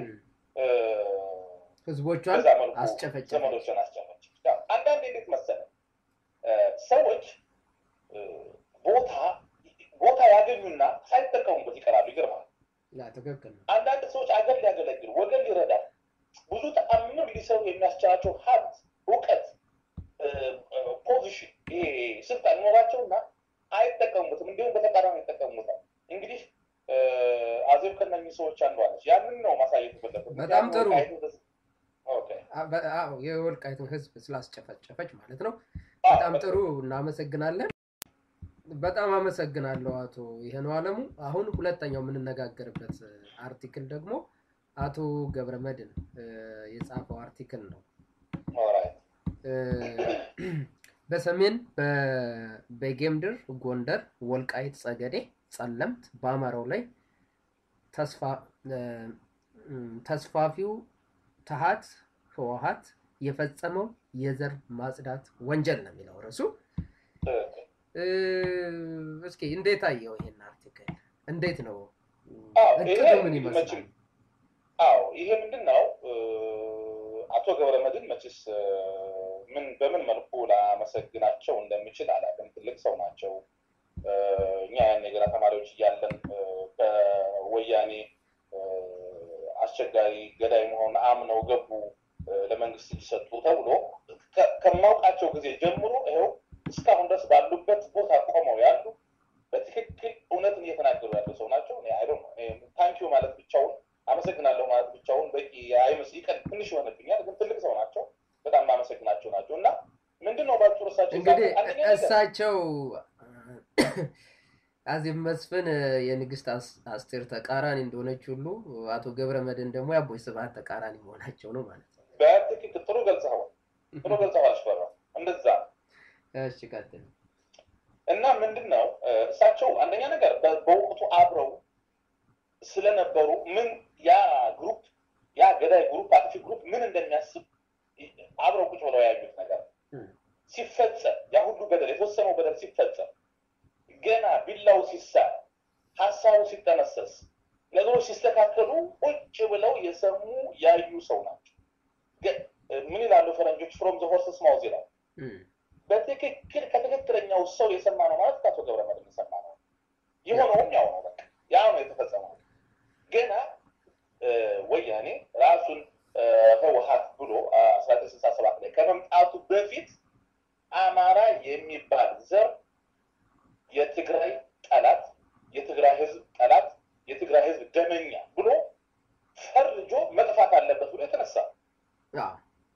ህዝቦቿን በዛ መልኩ አስጨፈጨፈች። ዘመዶችን አስጨፈች። አንዳንድ እንዴት መሰለ ሰዎች ቦታ ቦታ ያገኙና ሳይጠቀሙበት ይቀራሉ። ይገርማል። ያ ትክክል ነው። አንዳንድ ሰዎች አገር ሊያገለግል ወገን ሊረዳ ብዙ ተአምር ሊሰሩ የሚያስችላቸው ሀብት፣ እውቀት፣ ፖዚሽን ይሄ ስልጣን ይኖራቸውና አይጠቀሙበትም። እንዲሁም በተቃራኒ ይጠቀሙበታል። እንግዲህ አዜብ ከነኚህ ሰዎች አንዷ ነች። ያንን ነው ማሳየት የፈለኩት። በጣም ጥሩ። ኦኬ። አ- በ- አዎ የወልቃይትን ህዝብ ስላስጨፈጨፈች ማለት ነው። በጣም ጥሩ እናመሰግናለን። በጣም አመሰግናለሁ አቶ ይሄነው አለሙ። አሁን ሁለተኛው የምንነጋገርበት አርቲክል ደግሞ አቶ ገብረመድን እ፣ የጻፈው አርቲክል ነው። ኦራይት። እ፣ በሰሜን በ- በጌምድር፣ ጎንደር፣ ወልቃይት፣ ጸገዴ፣ ጸለምት በአማራው ላይ ተስፋ እ፣ እም፣ ተስፋፊው ተሃት ህወሀት የፈጸመው የዘር ማጽዳት ወንጀል ነው የሚለው ርዕሱ። ትክክል። እ፣ እስኪ እንዴት አየው ይሄን አርቲክል? እንዴት ነው አዎ፣ እቅዱ ይሄ ምን እንግዲህ ይመስላል? መቼም አዎ ይሄ ምንድን ነው አቶ ገብረመድህን መቼስ እ፣ ምን በምን መልኩ ላመሰግናቸው እንደምችል አላውቅም። ትልቅ ሰው ናቸው። እ፣ እኛ ያን የገና ተማሪዎች እያለን እ፣ በወያኔ እ፣ አስቸጋሪ ገዳይ መሆን አምነው ገቡ እ፣ ለመንግስት ሊሰጡ ተብሎ ከ- ከማውቃቸው ጊዜ ጀምሮ ይኸው እስካሁን ድረስ ባሉበት ቦታ ቆመው ያሉ በትክክል እውነትን እየተናገሩ ያሉ ሰው ናቸው። አይ ታንኪዩ ማለት ብቻውን አመሰግናለሁ ማለት ብቻውን በቂ አይመስል ይቀል ትንሽ ይሆንብኛል፣ ግን ትልቅ ሰው ናቸው። በጣም ማመሰግናቸው ናቸው እና ምንድን ነው ባጭሩ እሳቸው እንግዲህ አንደኛ ነገር እሳቸው አዜብ መስፍን የንግስት አስ- አስቴር ተቃራኒ እንደሆነች ሁሉ አቶ ገብረመድህን ደግሞ የአቦይ ስብሐት ተቃራኒ መሆናቸው ነው ማለት ነው። በትክክል ጥሩ ገልጸዋል። ጥሩ ገልጸዋል። ሽፈራ እንደዛ ነው። እሺ ቀጥል። እና ምንድን ነው እ፣ እሳቸው አንደኛ ነገር በ- በወቅቱ አብረው ስለነበሩ ምን ያ ግሩፕ ያ ገዳይ ግሩፕ አጥፊ ግሩፕ ምን እንደሚያስብ ይ- አብረው ቁጭ ብለው ያዩት ነገር እም። ሲፈጸም ያ ሁሉ በደል የተወሰነው በደል ሲፈጸም ገና ቢላው ሲሳል ሀሳቡ ሲጠነሰስ ነገሮች ሲስተካከሉ ቁጭ ብለው የሰሙ ያዩ ሰው ናቸው። ገ- ምን ይላሉ ፈረንጆች? ፍሮም ዘ ሆርስስ ማውዝ ይላል። እም፣ በትክክል ከትክክለኛው ሰው የሰማ ነው ማለት ከአቶ ገብረመድህን የሰማ ነው። የሆነውም ያው ነው። በቃ ያ ነው የተፈጸመው። ገና እ፣ ወያኔ ራሱን እ፣ ህወሀት ብሎ አስራ ዘጠኝ ስልሳ ሰባት ላይ ከመምጣቱ በፊት አማራ የሚባል ዘር የትግራይ ጠላት፣ የትግራይ ህዝብ ጠላት፣ የትግራይ ህዝብ ደመኛ ብሎ ፈርጆ መጥፋት አለበት ብሎ የተነሳ አዎ፣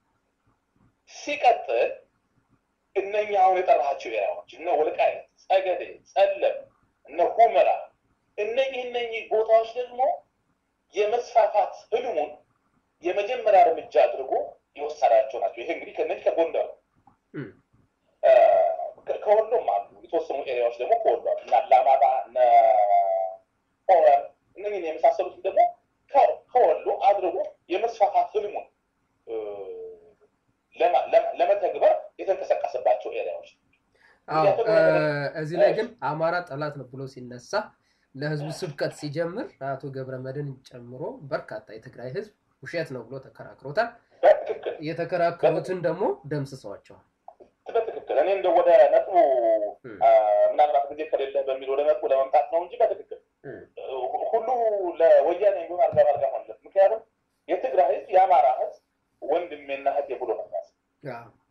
ሲቀጥል እነኛ አሁን የጠራሃቸው ኤሪያዎች እነ ወልቃይት፣ ጸገዴ፣ ጸለም፣ እነ ሁመራ እነኚህ እነኚህ ቦታዎች ደግሞ የመስፋፋት ህልሙን የመጀመሪያ እርምጃ አድርጎ የወሰዳቸው ናቸው። ይሄ እንግዲህ ከነዚህ ከጎንደር ነው። እም፣ እ፣ ከ- ከወሎም አሉ የተወሰኑ ኤሪያዎች ደግሞ ከወሎ አሉ እና አላማጣ እነ ኦረም እነኝህን የመሳሰሉትን ደግሞ ከ- ከወሎ አድርጎ የመስፋፋት ህልሙን እ፣ ለማ- ለማ- ለመተግበር የተንቀሳቀሰባቸው ኤሪያዎች አዎ። እ፣ እዚህ ላይ ግን አማራ ጠላት ነው ብሎ ሲነሳ ለህዝቡ ስብከት ሲጀምር አቶ ገብረመድህን ጨምሮ በርካታ የትግራይ ህዝብ ውሸት ነው ብሎ ተከራክሮታል። በትክክል የተከራከሩትን ደግሞ ደምስሰዋቸዋል። በትክክል እኔ እንደ ወደ ነጥቡ እም፣ አ፣ ምናልባት ጊዜ ከሌለ በሚል ወደ ነጥቡ ለመምጣት ነው እንጂ በትክክል እም፣ ሁ- ሁሉ ለወያኔ የሚሆን አልጋ ባልጋ ሆነለት። ምክንያቱም የትግራይ ህዝብ የአማራ ህዝብ ወንድሜና እህቴ ብሎ ነው የሚያስብ። አዎ።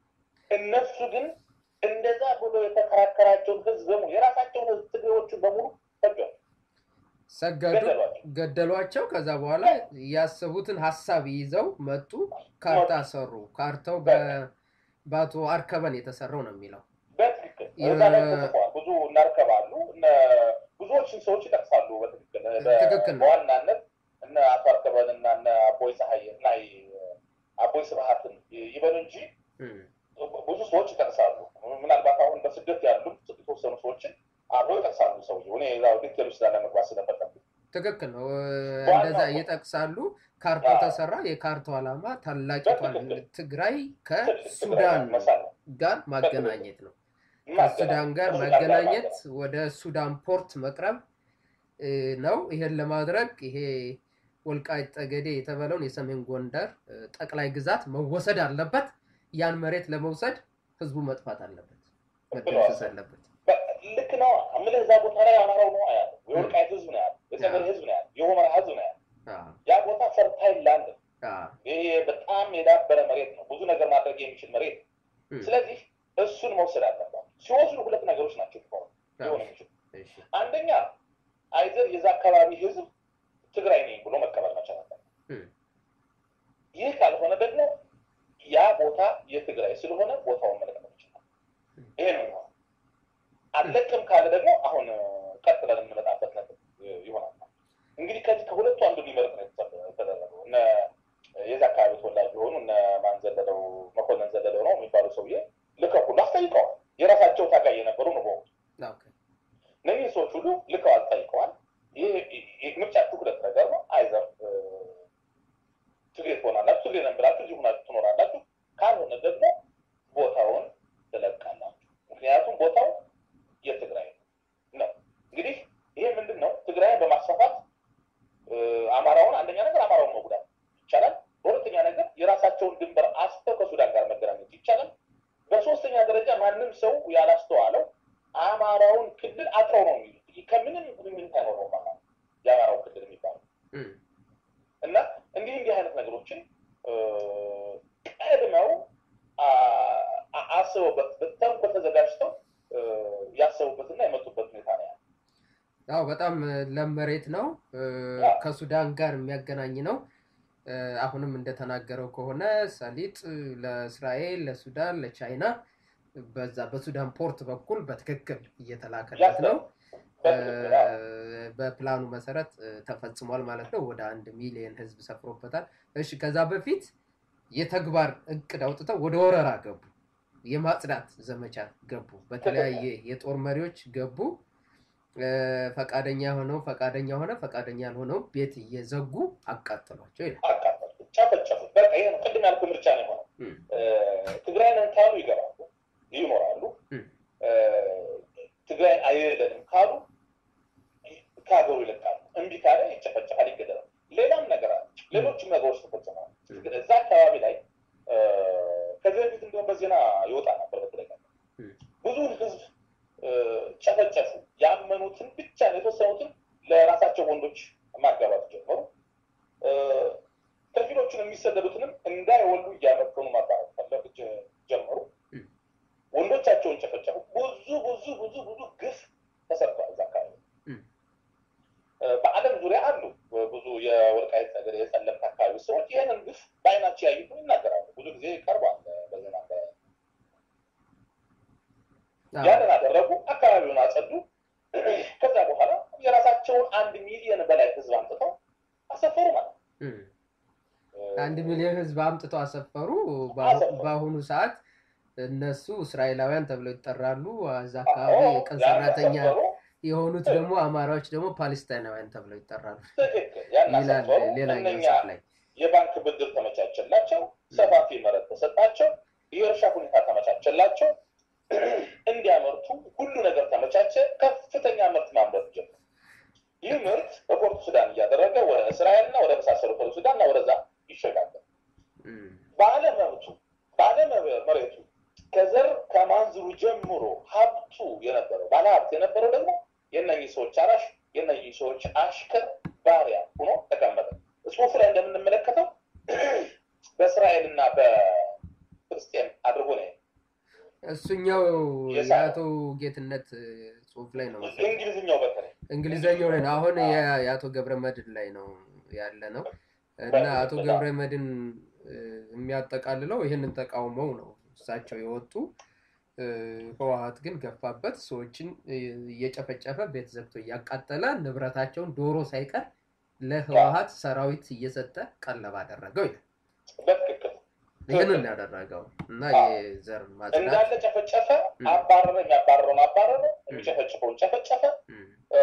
እነሱ ግን እንደዛ ብሎ የተከራከራቸውን ህዝብ በሙሉ የራሳቸውን ህዝብ ትግሬዎቹን በሙሉ ፈጇል። ሰገዱ፣ ገደሏቸው። ገደሏቸው። ከዛ በኋላ ያሰቡትን ሀሳብ ይዘው መጡ፣ ካርታ ሰሩ። ካርታው በ- በአቶ አርከበን የተሰራው ነው የሚለው በትክክል እዛ ላይ ተጽፏል። ብዙ እናርከባሉ እነ ብዙዎችን ሰዎች ይጠቅሳሉ። በትክክል በ- ትክክል ነው። በዋናነት እነ አቶ አርከበን እና እነ አቦይ ፀሐይ እና አቦይ ስብሀትን ይበሉ እንጂ እም፣ ብዙ ሰዎች ይጠቅሳሉ። ምናልባት አሁን በስደት ያሉ የተወሰኑ ሰዎችን አብረው ይጠቅሳሉ። ሰውዬው እኔ ዛው ዲቴል ውስጥ ላለመግባት ስለፈለኩ ትክክል ነው። ዋናው እንደዛ እኮ- ይጠቅሳሉ። ካርታው አዎ። ተሰራ። የካርታው ዓላማ ታላቂቷን በትክክል። ትግራይ ትግራይ ከሱዳን መሳለ ጋር ማገናኘት ነው። ከሱዳን ጋር ማገናኘት ወደ ሱዳን ፖርት መቅረብ እ, ነው። ይሄን ለማድረግ ይሄ ወልቃይት ጠገዴ የተባለውን የሰሜን ጎንደር እ, ጠቅላይ ግዛት መወሰድ አለበት። ያን መሬት ለመውሰድ ህዝቡ መጥፋት አለበት፣ መደምሰስ አለበት። ልክ ነው የምልህ እዛ ቦታ ላይ አማራው ነው ያለው፣ የወልቃይት ህዝብ ነው ያለው፣ የጸገዴ ህዝብ ነው ያለው፣ የሁመራ ህዝብ ነው ያለው። አዎ፣ ያ ቦታ ፈርታይል ላንድ ነው። አዎ፣ ይሄ በጣም የዳበረ መሬት ነው፣ ብዙ ነገር ማድረግ የሚችል መሬት ነው። እም፣ ስለዚህ እሱን መውሰድ አለባቸው። ሲወስዱ ሁለት ነገሮች ናቸው ሊሆኑ ሊሆኑ የሚችሉ እሺ፣ አንደኛ አይዘር የዛ አካባቢ ህዝብ ትግራይ ነኝ ብሎ መቀበል መቻል አለበት። እም፣ ይህ ካልሆነ ደግሞ ያ ቦታ የትግራይ ስለሆነ ቦታውን መልቀቅ ይችላል። ይሄ ነው የሚሆነው። አለቅም ካለ ደግሞ አሁን ቀጥለን የምንመጣበት ነጥብ ይሆናል። እንግዲህ ከዚህ ከሁለቱ አንዱ ሊመርጥ ነው የተደረገው። እነ የዛ አካባቢ ተወላጅ የሆኑ እነ ማን ዘለለው መኮንን ዘለለው ነው የሚባሉ ሰውዬ ልከው ሁሉ አስጠይቀዋል። የራሳቸው ታጋይ የነበሩ ነው በወቅቱ ኦኬ፣ እነዚህ ሰዎች ሁሉ ልከዋል፣ ጠይቀዋል። ይህ ምርጫችሁ ሁለት ነገር ነው። አይዘር ትግሬ ትሆናላችሁ፣ ትግሬ ነን ብላችሁ እዚሁ ሆናችሁ ትኖራላችሁ። ካልሆነ ደግሞ ቦታውን ትለቃላችሁ። ምክንያቱም ቦታው የትግራይ ነው። እንግዲህ ይሄ ምንድን ነው? ትግራይን በማስፋፋት እ፣ አማራውን አንደኛ ነገር አማራውን መጉዳት ይቻላል። በሁለተኛ ነገር የራሳቸውን ድንበር አስተው ከሱዳን ጋር መገናኘት ይቻላል። በሶስተኛ ደረጃ ማንም ሰው ያላስተዋለው አማራውን ክልል አጥረው ነው የሚሉት። ከምንም ግንኙነት አይኖረውም ማለት ነው የአማራው ክልል የሚባለው እም፣ እና እንዲህ እንዲህ አይነት ነገሮችን እ፣ ቀድመው አ- አ- አስበውበት በተንኮል ተዘጋጅተው እ፣ ያሰቡበትና የመጡበት ሁኔታ ነው ያለው። አዎ በጣም እ, ለም መሬት ነው እ፣ አዎ። ከሱዳን ጋር የሚያገናኝ ነው። እ፣ አሁንም እንደተናገረው ከሆነ ሰሊጥ እ፣ ለእስራኤል፣ ለሱዳን፣ ለቻይና በዛ በሱዳን ፖርት በኩል በትክክል እየተላከለት ነው። እ፣ በትክክል አዎ። በፕላኑ መሰረት እ፣ ተፈጽሟል ማለት ነው። ወደ አንድ ሚሊዮን ህዝብ ሰፍሮበታል። እሺ ከዛ በፊት የተግባር እቅድ አውጥተው ወደ ወረራ ገቡ። የማጽዳት ዘመቻ ገቡ። በተለያየ የጦር መሪዎች ገቡ። እ፣ ፈቃደኛ ሆነው ፈቃደኛ ሆነ ፈቃደኛ ያልሆነው ቤት እየዘጉ አቃጠሏቸው ይላል። አቃጠሉ፣ ጨፈጨፉት። በቃ ይሄ ነው ቅድም ያልኩህ ምርጫ ነው የሆነው። እም፣ እ፣ ትግራይ ነን ካሉ ይገባሉ፣ ይኖራሉ። እም፣ እ፣ ትግራይ አይደለንም ካሉ ከሀገሩ ይለቃሉ። እምቢ ካለ ይጨፈጨፋል፣ ይገደላል። ሌላም ነገር አለ። ሌሎችም ነገሮች ተፈጽመዋል። እዛ አካባቢ ላይ እ፣ ከዚህ በፊት እንዲሁም በዜና ይወጣ ነበር በተደጋጋሚ እም፣ ብዙውን ህዝብ እ፣ ጨፈጨፉ። ያመኑትን ብቻ ነው የተወሰኑትን ለራሳቸው ወንዶች ማጋባት ጀመሩ። እ፣ ከፊሎቹን የሚሰደዱትንም እንዳይወሉ እያመከኑ ማባራት ፈለግ ጀመሩ። እም። ወንዶቻቸውን ጨፈጨፉ። ብዙ ብዙ ብዙ ብዙ ግፍ ተሰርቷል እዛ አካባቢ። እም። እ፣ በዓለም ዙሪያ አሉ ብዙ የወልቃይት ነገር የጸለምት አካባቢ ሰዎች ይህንን ግፍ በአይናቸው ያዩትን ይናገራሉ። ብዙ ጊዜ ቀርቧል በዜና በ- አዎ፣ ያንን አደረጉ። አካባቢውን አጸዱ። ከዛ በኋላ የራሳቸውን አንድ ሚሊዮን በላይ ህዝብ አምጥተው አሰፈሩ ማለት ነው። እም። አንድ ሚሊዮን ህዝብ አምጥተው አሰፈሩ። በአሁ- አሰፈሩ። በአሁኑ ሰዓት እነሱ እስራኤላውያን ተብለው ይጠራሉ። እዛ አካባቢ አዎ፣ የቀን ያን ሰራተኛ አሰፈሩ። የሆኑት ደግሞ አማራዎች ደግሞ ፓሌስታይናውያን ተብለው ይጠራሉ ትክክል። ያን ይላል አሰፈሩ። ሌላኛው እነኛ ጽሑፍ ላይ። የባንክ ብድር ተመቻቸላቸው፣ ሰፋፊ መሬት ተሰጣቸው፣ የእርሻ ሁኔታ ተመቻቸላቸው፣ እንዲያመርቱ ሁሉ ነገር ተመቻቸ። ከፍተኛ ምርት ማምረት ጀመሩ። ይህ ምርት በፖርቱ ሱዳን እያደረገ ወደ እስራኤልና ወደ መሳሰሉ ፖርቱ ሱዳንና ወደዛ ይሸጋገር እም፣ ባለመብቱ ባለመሬቱ ከዘር ከማንዝሩ ጀምሮ ሀብቱ የነበረው ባለሀብት የነበረው ደግሞ የእነኚህ ሰዎች አራሽ የእነኚህ ሰዎች አሽከር ባሪያ ሆኖ ተቀመጠ። ጽሁፉ ላይ እንደምንመለከተው በእስራኤልና በፍልስጤም አድርጎ ነው እሱኛው የሳ- የአቶ ጌትነት ጽሁፍ ላይ ነው መሰለኝ። እንግሊዝኛው በተለይ እንግሊዘኛው ላይ ነው። አሁን የ- የአቶ ገብረ መድን ላይ ነው ያለ ነው እና አቶ ገብረ መድን እ፣ የሚያጠቃልለው ይህንን ተቃውመው ነው እሳቸው የወጡ እ፣ ህወሀት ግን ገፋበት። ሰዎችን እ፣ እየጨፈጨፈ ቤት ዘግቶ እያቃጠለ ንብረታቸውን ዶሮ ሳይቀር ለህወሀት ሰራዊት እየሰጠ ቀለብ አደረገው ይላል። በትክክል ይህንን ያደረገው እና የዘር ማጽዳት እንዳለ ጨፈጨፈ፣ ም። አባረረ፣ የሚያባረረውን አባረረ፣ የሚጨፈጭፈውን ጨፈጨፈ። ም፣ እ፣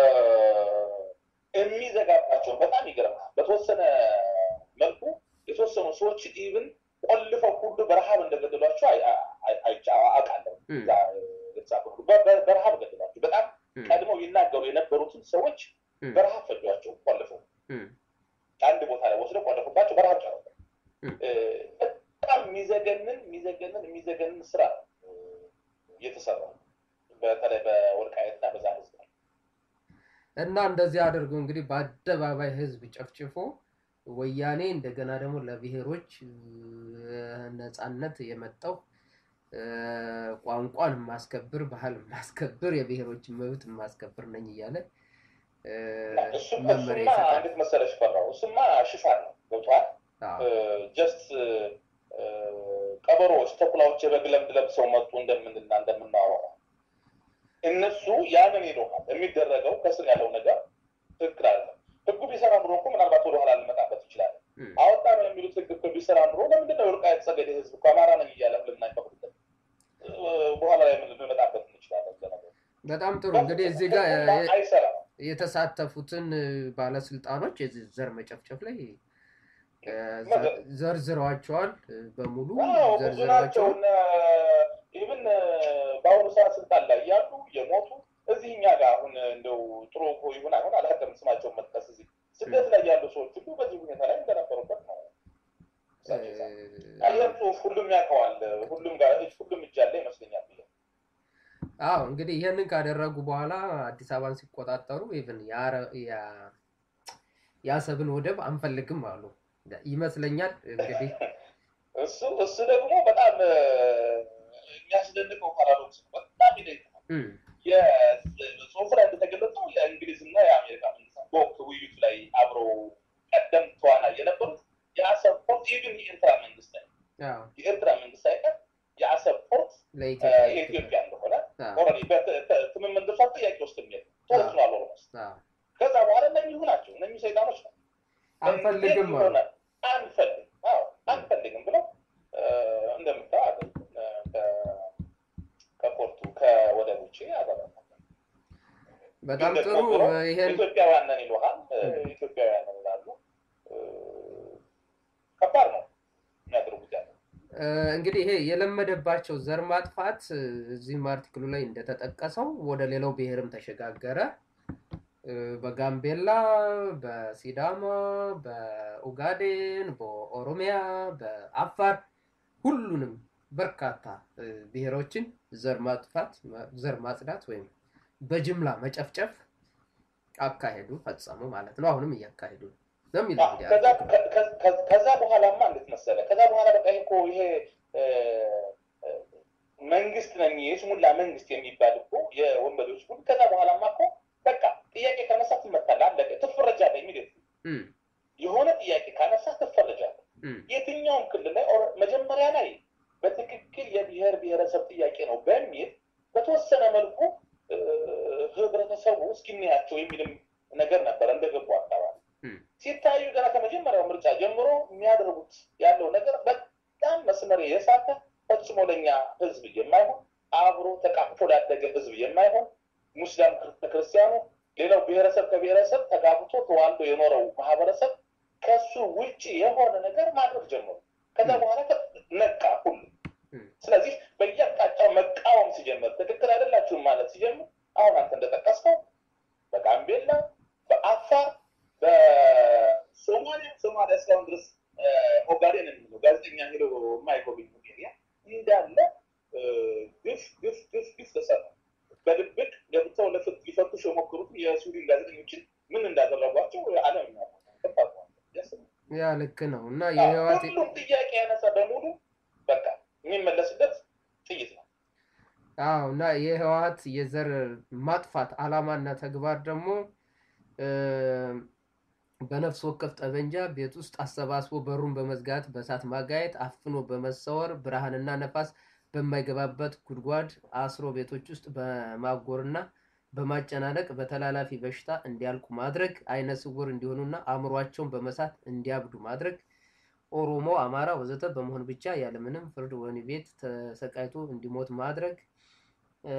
የሚዘጋባቸውን በጣም ይገርማል። በተወሰነ መልኩ የተወሰኑ ሰዎች ኢቭን ቆልፈው ሁሉ በረሃብ እንደገደሏቸው አይ- አይ- አይቼ- አውቃለሁ። ም፣ እዛ የተጻፈ ሁሉ በ- በ- በረሃብ ገደሏቸው። በጣም ም፣ ቀድመው ይናገሩ የነበሩትን ሰዎች ም፣ በረሃብ ፈጇቸው፣ ቆልፈው ም፣ አንድ ቦታ ላይ ወስደው ቆለፉባቸው፣ በረሃብ ጨረሱ። ም። እ፣ በጣም የሚዘገንን የሚዘገንን የሚዘገንን ስራ ነው እ፣ እየተሰራ በተለይ በወልቃየትና በዛ ህዝብ ላይ እና እንደዚህ አድርጎ እንግዲህ በአደባባይ ህዝብ ጨፍጭፎ ወያኔ እንደገና ደግሞ ለብሔሮች እ፣ ነፃነት የመጣው እ፣ ቋንቋን የማስከብር ባህል የማስከብር የብሔሮችን መብት የማስከብር ነኝ እያለ እ፣ እሱም መመሪያ እሱማ ይሰጣል። እንዴት መሰለሽ ፈራው እሱማ ሽፋን ነው ገብቷል አዎ፣ ጀስት ቀበሮዎች ተኩላዎች የበግ ለምድ ለብሰው መጡ እንደምንና እንደምናወራው እነሱ ያንን ይሉሃል የሚደረገው ከስር ያለው ነገር ትክክል አለ ህጉ ቢሰራ ኑሮ እኮ ምናልባት ወደኋላ ልመጣበት ይችላል እም፣ አወጣ ነው የሚሉት ህግ እኮ ቢሰራ ኑሮ ለምንድነው የወልቃይት ጠገዴ ህዝብ እኮ አማራ ነኝ እያለ ልናይፈቅድለት በኋላ ላይ ምን ልንመጣበት እንችላለን ለነገሩ። በጣም ጥሩ እንግዲህ እዚህ ጋር ህጉማ የ- አይሰራም የተሳተፉትን እ፣ ባለስልጣኖች የዚህ ዘር መጨፍጨፍ ላይ እ፣ መገ- ዘርዝረዋቸዋል እ፣ በሙሉ አዎ ብዙ ናቸው። ዘርዝረዋቸዋል። ኢቭን በአሁኑ ሰዓት ስልጣን ላይ ያሉ የሞቱ እዚህ እኛ ጋር አሁን እንደው ጥሩ እኮ ይሁን አይሆን አላውቅም፣ ስማቸውን መጥቀስ እዚህ ስደት ላይ ያሉ ሰዎች ሁሉ በዚህ ሁኔታ ላይ እንደነበሩበት ነው። አየር ጽሁፍ ሁሉም ያውቀዋል። ሁሉም ጋር ሁሉም እጅ ያለ ይመስለኛል። ብዬ አዎ እንግዲህ ይህንን ካደረጉ በኋላ አዲስ አበባን ሲቆጣጠሩ ኢቭን የአሰብን ወደብ አንፈልግም አሉ ይመስለኛል። እንግዲህ እሱ እሱ ደግሞ በጣም እ፣ የሚያስደንቀው ፓራዶክስ ነው። በጣም ይደንቃል። እም፣ የጽሁፉ ላይ እንደተገለጸው የእንግሊዝና የአሜሪካ መንግስታት በወቅቱ ውይይቱ ላይ አብረው ቀደም ተዋናይ የነበሩት የአሰብ ፖርት ኢቭን የኤርትራ መንግስት ላይ አዎ፣ የኤርትራ መንግስት ሳይቀር የአሰብ ፖርት እ፣ ለኢትዮጵያ የኢትዮጵያ እንደሆነ አዎ፣ ኦልሬዲ በትምምን ድርሷ ጥያቄ ውስጥ የሚሄድ ተወስኗል። ኦልሞስት አዎ። ከዛ በኋላ እነኚሁ ናቸው እነኚሁ ሰይጣኖች ነው አንፈልግም እንዴት አሉ። ይሆናል? አንፈልግም አዎ አንፈልግም ብለው እ፣ እንደምታየው አገ- እ፣ ከ- ከፖርቱ ከወደብ ውጭ ያደረጋል። በጣም ግን ጥሩ ደግሞ ብለው ይሄን ኢትዮጵያውያን ነን ይሉሃል። እ፣ ም። ኢትዮጵያውያን ነን ይላሉ። እ፣ ከባድ ነው የሚያደርጉት ያለው። እ፣ እንግዲህ ይሄ የለመደባቸው ዘር ማጥፋት እ፣ እዚህም አርቲክሉ ላይ እንደተጠቀሰው ወደ ሌላው ብሔርም ተሸጋገረ። እ፣ በጋምቤላ፣ በሲዳማ፣ በኡጋዴን፣ በኦሮሚያ፣ በአፋር ሁሉንም በርካታ እ፣ ብሔሮችን ዘር ማጥፋት ዘር ማጽዳት ወይም በጅምላ መጨፍጨፍ አካሄዱ ፈጸሙ ማለት ነው። አሁንም እያካሄዱ ነው ነው የሚለው እንግዲህ ከዛ አርቲክሉ። ከ- ከ- ከ- ከዛ በኋላማ እንዴት መሰለ ከዛ በኋላ በቃ ይሄ እኮ ይሄ እ፣ እ፣ መንግስት ነኝ የስሙላ መንግስት የሚባል እኮ የወንበዴዎች ቡድን ከዛ በኋላማ እኮ በቃ ጥያቄ ካነሳ ትመታለህ፣ አለቀ፣ ትፈረጃለህ። የሚል እም፣ የሆነ ጥያቄ ካነሳ ትፈረጃለህ። እም፣ የትኛውም ክልል ላይ ኦረ- መጀመሪያ ላይ በትክክል የብሔር ብሔረሰብ ጥያቄ ነው በሚል በተወሰነ መልኩ እ፣ ህብረተሰቡ እስኪናያቸው የሚልም ነገር ነበረ እንደገቡ አካባቢ እም፣ ሲታዩ ገና ከመጀመሪያው ምርጫ ጀምሮ የሚያደርጉት ያለው ነገር በጣም መስመር የሳተ ፈጽሞ ለኛ ህዝብ የማይሆን አብሮ ተቃቅፎ ላደገ ህዝብ የማይሆን ሙስሊም ክርስቲያኑ፣ ሌላው ብሔረሰብ ከብሔረሰብ ተጋብቶ ተዋልዶ የኖረው ማህበረሰብ ከሱ ውጭ የሆነ ነገር ማድረግ ጀመሩ። ከዛ ም። በኋላ ከ- ነቃ ሁሉ። ም። ስለዚህ በየአቅጣጫው መቃወም ሲጀምር፣ ትክክል አይደላችሁም ማለት ሲጀምር፣ አሁን አንተ እንደጠቀስከው በጋምቤላ፣ በአፋር፣ በሶማሊያ ሶማሊያ እስካሁን ድረስ እ፣ ኦጋዴን የሚለው ጋዜጠኛ ሄዶ የማይጎበኝ ኤሪያ እንዳለ እ፣ ግፍ ግፍ ግፍ ግፍ ተሰራ። በድብቅ ገብተው ለፍት ሊፈቱሽ የሞከሩት የስዊድን ጋዜጠኞችን ምን እንዳደረጓቸው ዓለም የሚያውቀው ነው። ከባድ ነው። ያስብ- ያ ልክ ነው እና የህወሓት ሁሉም ጥያቄ ያነሳ በሙሉ በቃ የሚመለስበት ጥይት ነው። አዎ እና የህወሀት የዘር ማጥፋት አላማና ተግባር ደግሞ እ፣ በነፍስ ወከፍ ጠበንጃ ቤት ውስጥ አሰባስቦ በሩን በመዝጋት በእሳት ማጋየት፣ አፍኖ በመሰወር ብርሃንና ነፋስ በማይገባበት ጉድጓድ አስሮ ቤቶች ውስጥ በማጎርና በማጨናነቅ በተላላፊ በሽታ እንዲያልቁ ማድረግ፣ አይነ ስውር እንዲሆኑና አእምሯቸውን በመሳት እንዲያብዱ ማድረግ፣ ኦሮሞ፣ አማራ ወዘተ በመሆን ብቻ ያለምንም ፍርድ ወህኒ ቤት ተሰቃይቶ እንዲሞት ማድረግ እ፣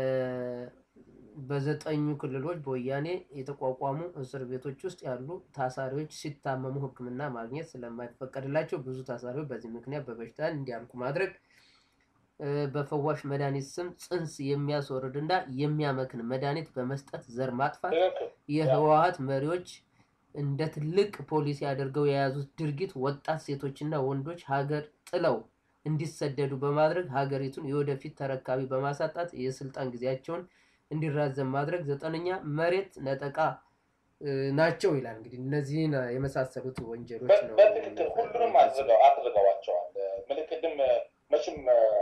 በዘጠኙ ክልሎች በወያኔ የተቋቋሙ እስር ቤቶች ውስጥ ያሉ ታሳሪዎች ሲታመሙ ሕክምና ማግኘት ስለማይፈቀድላቸው ብዙ ታሳሪዎች በዚህ ምክንያት በበሽታ እንዲያልቁ ማድረግ እ፣ በፈዋሽ መድኃኒት ስም ጽንስ የሚያስወርድ እና የሚያመክን መድኃኒት በመስጠት ዘር ማጥፋት ትክክል የህወሀት መሪዎች እንደ ትልቅ ፖሊሲ አድርገው የያዙት ድርጊት ወጣት ሴቶችና ወንዶች ሀገር ጥለው እንዲሰደዱ በማድረግ ሀገሪቱን የወደፊት ተረካቢ በማሳጣት የስልጣን ጊዜያቸውን እንዲራዘም ማድረግ። ዘጠነኛ መሬት ነጠቃ እ፣ ናቸው ይላል። እንግዲህ እነዚህን የመሳሰሉት ወንጀሎች ነው። በትክክል ሁሉንም አድርገው አድርገዋቸዋል። ምልክትም መቼም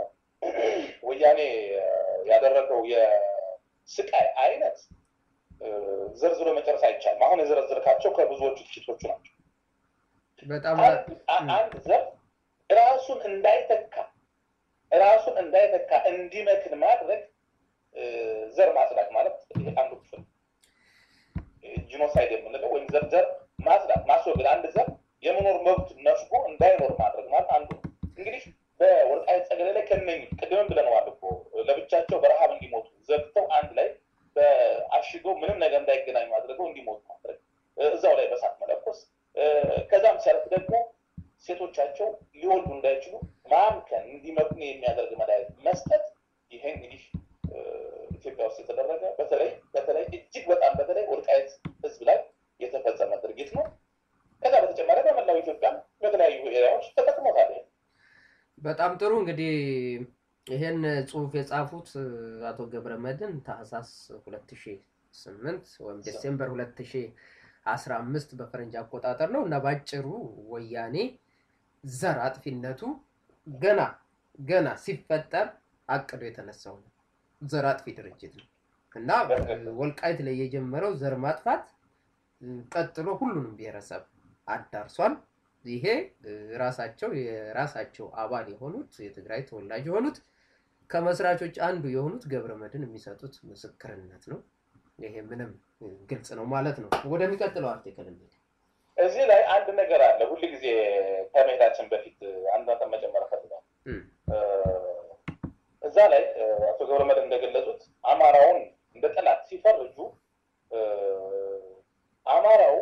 ወያኔ ያደረገው የስቃይ አይነት እ፣ ዘርዝሮ መጨረስ አይቻልም። አሁን የዘረዝርካቸው ከብዙዎቹ ጥቂቶቹ ናቸው። በጣም አንድ አ- አንድ ዘር ራሱን እንዳይተካ ራሱን እንዳይተካ እንዲመክን ማድረግ እ፣ ዘር ማጽዳት ማለት ይሄ አንዱ ክፍል ነው። ጂኖሳይድ የምንለው ወይም ዘር ዘር ማጽዳት ማስወገድ፣ አንድ ዘር የመኖር መብት ነፍጎ እንዳይኖር ማድረግ ማለት አንዱ ነው። እንግዲህ በወልቃይት ጠገዴ ላይ ከነኝ ቅድምም ብለነዋል እኮ ለብቻቸው በረሃብ እንዲሞቱ ዘግተው አንድ ላይ በአሽገው ምንም ነገር እንዳይገናኙ አድርገው እንዲሞቱ ማድረግ እ፣ እዛው ላይ በሳት መለኮስ እ፣ ከዛም ሲያልፍ ደግሞ ሴቶቻቸው ሊወልዱ እንዳይችሉ ማምከን እንዲመክኑ የሚያደርግ መድኃኒት መስጠት ይሄ እንግዲህ እ፣ ኢትዮጵያ ውስጥ የተደረገ በተለይ በተለይ እጅግ በጣም በተለይ ወልቃይት ሕዝብ ላይ የተፈጸመ ድርጊት ነው። ከዛ በተጨማሪ በመላው ኢትዮጵያ በተለያዩ ኤሪያዎች ተጠቅሞታል። ይሄ በጣም ጥሩ እንግዲህ ይሄን ጽሁፍ የጻፉት እ፣ አቶ ገብረ መድን ታህሳስ 2008 ወይም ዲሴምበር 2015 በፈረንጅ አቆጣጠር ነው እና ባጭሩ ወያኔ ዘር አጥፊነቱ ገና ገና ሲፈጠር አቅዶ የተነሳው ነው። ዘር አጥፊ ድርጅት ነው እና እ፣ ወልቃይት ላይ የጀመረው ዘር ማጥፋት እ፣ ቀጥሎ ሁሉንም ብሔረሰብ አዳርሷል። ይሄ እ፣ ራሳቸው የራሳቸው አባል የሆኑት የትግራይ ተወላጅ የሆኑት ከመስራቾች አንዱ የሆኑት ገብረ መድን የሚሰጡት ምስክርነት ነው። ይሄ ምንም እ፣ ግልጽ ነው ማለት ነው። ወደሚቀጥለው አርቲክል እንሂድ። እዚህ ላይ አንድ ነገር አለ። ሁል ጊዜ ከመሄዳችን በፊት አንድ ነጥብ መጨመር እፈልጋለሁ። እም፣ እ፣ እዛ ላይ እ፣ አቶ ገብረመድህን እንደገለጹት አማራውን እንደ ጠላት ሲፈርጁ እ፣ አማራው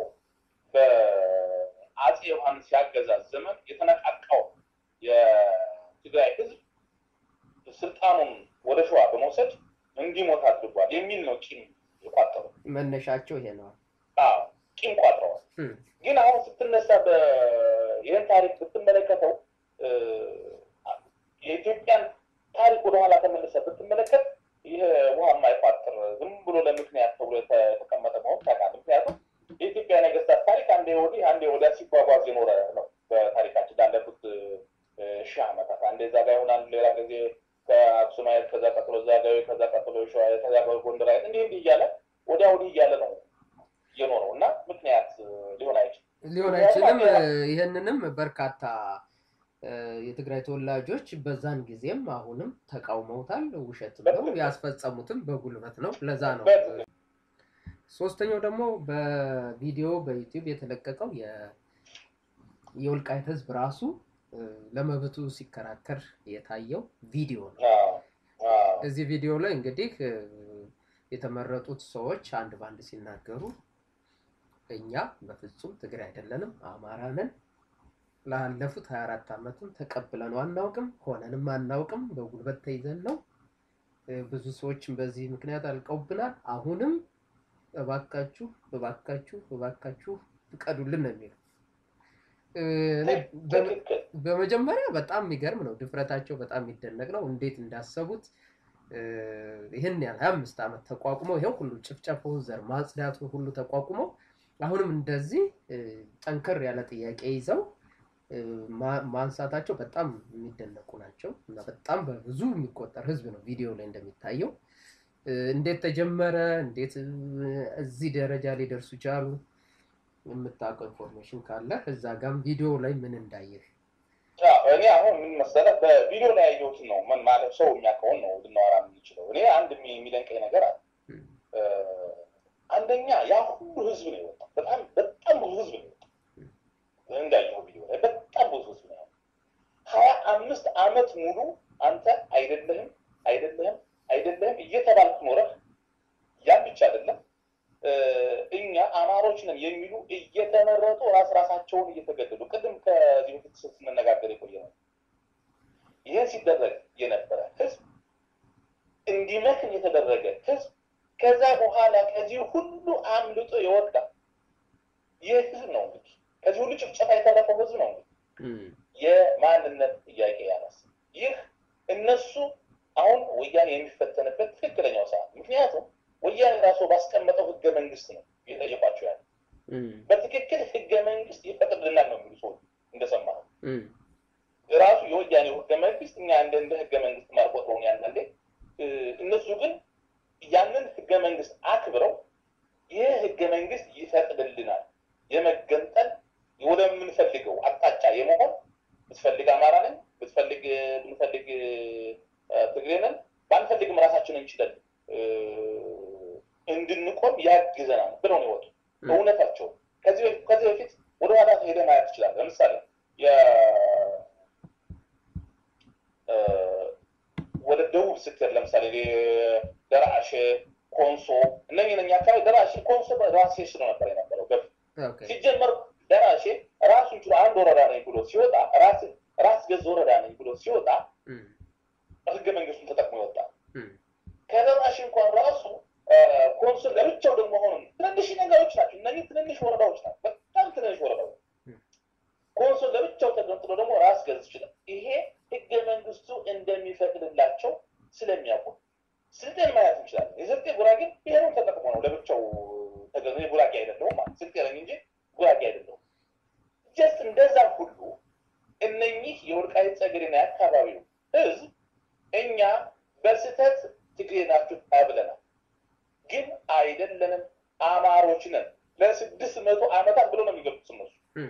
በአፄ ዮሐንስ ያገዛዝ ዘመን የተነቃቃው የትግራይ ሕዝብ ስልጣኑን ወደ ሸዋ በመውሰድ እንዲሞት አድርጓል የሚል ነው ቂም የቋጠሩ። መነሻቸው ይሄ ነው። አዎ ቂም ቋጥረዋል። እም፣ ግን አሁን ስትነሳ በ- ይህን ታሪክ ብትመለከተው እ፣ የኢትዮጵያን ታሪክ ወደኋላ ተመልሰ ብትመለከት ይህ ውሃ የማይቋጥር ዝም ብሎ ለምክንያት ተብሎ የተ- የተቀመጠ መሆን ታውቃለህ። ምክንያቱም የኢትዮጵያ ነገስታት ታሪክ አንዴ ወዲህ አንዴ ወዲያ ሲጓጓዝ የኖረ ነው። በታሪካችን ላለፉት እ፣ ሺህ ዓመታት አንዴ እዛ ጋ ይሆናል፣ ሌላ ጊዜ ከአክሱማየት፣ ከዛ ቀጥሎ ዛጋዊ፣ ከዛ ቀጥሎ ሸዋ፣ ከዛ ጎንደራየት እንዲህ እንዲህ እያለ ወዲያ ወዲህ እያለ ነው የኖረው እና ምክንያት እ፣ ሊሆን አይችልም። ሊሆን አይችልም። እ፣ ይህንንም በርካታ እ፣ የትግራይ ተወላጆች በዛን ጊዜም አሁንም ተቃውመውታል። ውሸት ነው፣ ያስፈጸሙትም በጉልበት ነው። ለዛ ነው በትክክል። ሶስተኛው ደግሞ በቪዲዮ በዩቲዩብ የተለቀቀው የ- የወልቃይት ህዝብ ራሱ እ፣ ለመብቱ ሲከራከር የታየው ቪዲዮ ነው። አዎ፣ አዎ። እዚህ ቪዲዮ ላይ እንግዲህ እ፣ የተመረጡት ሰዎች አንድ ባንድ ሲናገሩ እኛ በፍጹም ትግራይ አይደለንም፣ አማራ ነን። ላለፉት 24 ዓመትም ተቀብለነው አናውቅም፣ ሆነንም አናውቅም። በጉልበት ተይዘን ነው። እ፣ ብዙ ሰዎችም በዚህ ምክንያት አልቀውብናል። አሁንም እባካችሁ እባካችሁ እባካችሁ ፍቀዱልን ነው የሚለው። እ፣ እኔ በ- ትክክል። በመጀመሪያ በጣም የሚገርም ነው። ድፍረታቸው በጣም የሚደነቅ ነው። እንዴት እንዳሰቡት እ፣ ይህን ያህል ሀያ አምስት ዓመት ተቋቁመው ይኸው ሁሉ ጭፍጨፋው፣ ዘር ማጽዳቱ ሁሉ ተቋቁመው አሁንም እንደዚህ እ፣ ጠንከር ያለ ጥያቄ ይዘው ማ- ማንሳታቸው በጣም የሚደነቁ ናቸው እና በጣም በብዙ የሚቆጠር ህዝብ ነው ቪዲዮ ላይ እንደሚታየው። እ፣ እንዴት ተጀመረ? እንዴት እ፣ እዚህ ደረጃ ሊደርሱ ቻሉ? የምታውቀው ኢንፎርሜሽን ካለ እዛ ጋም ቪዲዮ ላይ ምን እንዳየህ አዎ፣ እኔ አሁን ምን መሰለህ በቪዲዮ ላይ ያየሁትን ነው ምን ማለት ሰው የሚያውቀውን ነው ልናወራ የምንችለው። እኔ አንድ የሚ- የሚደንቀኝ ነገር አለ። እም፣ እ፣ አንደኛ ያ ሁሉ ህዝብ ነው የወጣው። በጣም በጣም ብዙ ህዝብ ነው የወጣው። እንዳየኸው ቪዲዮ ላይ በጣም ብዙ ህዝብ ነው ያለው። ሀያ አምስት አመት ሙሉ አንተ አይደለህም አይደለህም አይደለህም እየተባልክ ኖረህ ያን ብቻ አይደለም እ፣ እኛ አማሮች ነን የሚሉ እየተመረጡ ራስ ራሳቸውን እየተገደሉ ቅድም ከዚህ በፊት ስንነጋገር የቆየ ነው። ይህን ሲደረግ የነበረ ህዝብ እንዲመክን የተደረገ ህዝብ ከዛ በኋላ ከዚህ ሁሉ አምልጦ የወጣ ይህ ህዝብ ነው እንግዲህ ከዚህ ሁሉ ጭፍጨፋ የተረፈው ህዝብ ነው እንግዲህ እም፣ የማንነት ጥያቄ ያነሳ ይህ እነሱ አሁን ወያኔ የሚፈተንበት ትክክለኛው ሰዓት ምክንያቱም ወያኔ ራሱ ባስቀመጠው ህገ መንግስት ነው የጠየቋቸው ያለ እም፣ በትክክል ህገ መንግስት ይፈቅድልናል ነው የሚሉ ሰዎች እንደሰማኸው እም፣ ራሱ የወያኔው ህገ መንግስት እኛ እንደ እንደ ህገ መንግስት ማርቆጥረውን ያንዳንዴ እ፣ እነሱ ግን ያንን ህገ መንግስት አክብረው ይህ ህገ መንግስት ይፈቅድልናል የመገንጠል ወደምንፈልገው አቅጣጫ የመሆን ብትፈልግ አማራ ነን ብትፈልግ ብንፈልግ እ፣ ትግሬ ነን ባንፈልግም ራሳችንን እንችላለን እ፣ እንድንቆም ያግዘናል ብለው ነው የወጡ እም፣ እውነታቸው ከዚህ በፊት ከዚህ በፊት ወደኋላ ሄደህ ማየት ትችላለህ። ለምሳሌ የ- እ፣ ወደ ደቡብ ስትሄድ ለምሳሌ ደራሼ፣ ኮንሶ እነኝህ ነኝ አካባቢ ደራሼ፣ ኮንሶ ራሴ ስሎ ነበር የነበረው በፊት ኦኬ፣ ሲጀመር ደራሼ ራሱን ችሎ አንድ ወረዳ ነኝ ብሎ ሲወጣ ራስ ራስ ገዝ ወረዳ ነኝ ብሎ ሲወጣ እም፣ ህገ መንግስቱን ተጠቅሞ ይወጣ እም፣ ከደራሽ እንኳን ራሱ ኮንሶ ለብቻው ደግሞ ሆኑ ትንንሽ ነገሮች ናቸው። እነዚህ ትንንሽ ወረዳዎች ናቸው። በጣም ትንንሽ ወረዳዎች ኮንሶ ለብቻው ተገንጥሎ ደግሞ ራስ ገዝ ይችላል። ይሄ ህገ መንግስቱ እንደሚፈቅድላቸው ስለሚያውቁ ስልጤን ማየት እንችላለን። የስልጤ ጉራጌ ብሔሩን ተጠቅሞ ነው ለብቻው ተገ ጉራጌ አይደለሁም ማለት ስልጤ ነኝ እንጂ ጉራጌ አይደለሁም። ጀስት እንደዛ ሁሉ እነኚህ የወልቃይት ጠገዴና የአካባቢው ህዝብ እኛ በስህተት ትግሬ ናችሁ ተብለናል፣ ግን አይደለንም አማሮች ነን ለስድስት መቶ ዓመታት ብሎ ነው የሚገልጹት እነሱ። እም፣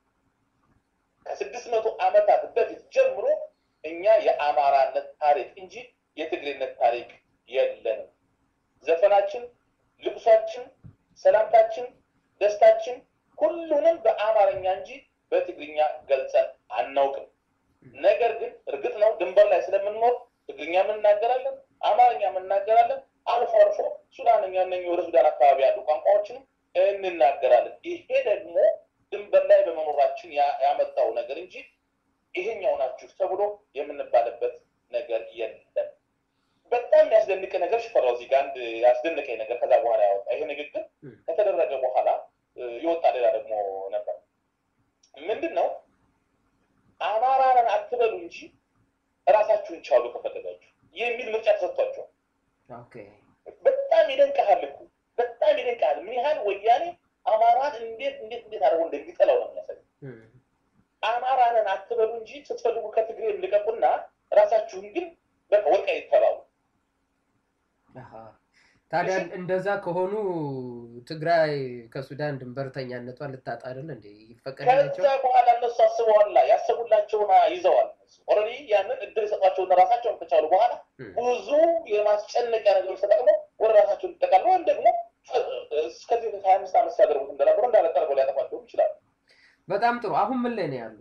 ከስድስት መቶ ዓመታት በፊት ጀምሮ እኛ የአማራነት ታሪክ እንጂ የትግሬነት ታሪክ የለንም። ዘፈናችን፣ ልቅሷችን፣ ሰላምታችን፣ ደስታችን ሁሉንም በአማርኛ እንጂ በትግርኛ ገልጸን አናውቅም። ነገር ግን እርግጥ ነው ድንበር ላይ ስለምንኖር ትግርኛ እናገራለን፣ አማርኛ እናገራለን፣ አልፎ አልፎ ሱዳንኛ እነ ወደ ሱዳን አካባቢ ያሉ ቋንቋዎችንም እንናገራለን። ይሄ ደግሞ ድንበር ላይ በመኖራችን ያ- ያመጣው ነገር እንጂ ይሄኛው ናችሁ ተብሎ የምንባልበት ነገር የለም። በጣም ያስደንቅ ነገር ሽፈራው እዚህ ጋር አንድ ያስደንቀኝ ነገር ከዛ በኋላ ያወጣ ይሄ ንግግር እም፣ ከተደረገ በኋላ እ፣ የወጣ ሌላ ደግሞ ነበር። ምንድን ነው አማራንን አትበሉ እንጂ እራሳችሁን ቻሉ ከፈለጋችሁ የሚል ምርጫ ተሰጥቷቸዋል። ኦኬ፣ በጣም ይደንቀሃል እኮ በጣም ይደንቀሃል። ምን ያህል ወያኔ አማራን እንዴት እንዴት እንዴት አድርጎ እንደሚጠላው ነው የሚያሳየው። እም፣ አማራንን አትበሉ እንጂ ስትፈልጉ ከትግሬ ልቀቁና ራሳችሁን ግን በቃ ወልቃይት ተባሉ። አሃ። ታዲያ እንደዛ ከሆኑ ትግራይ ከሱዳን ድንበርተኛነቷን ልታጣ አይደል እንዴ? ይፈቀድላቸው? ከዛ በኋላ እነሱ አስበዋላ ያሰቡላቸውን ይዘዋል። ኦልሬዲ ያንን እድል የሰጧቸውና ራሳቸውን ከቻሉ በኋላ እም፣ ብዙ የማስጨነቂያ ነገሮች ተጠቅመው ወደ ራሳቸው ይጠቃሉ ወይም ደግሞ እስከዚህ ሀያ አምስት ዓመት ሲያደርጉት እንደነበሩ እንዳለ ጠርገው ሊያጠፋቸው ይችላሉ። በጣም ጥሩ። አሁን ምን ላይ ነው ያሉ?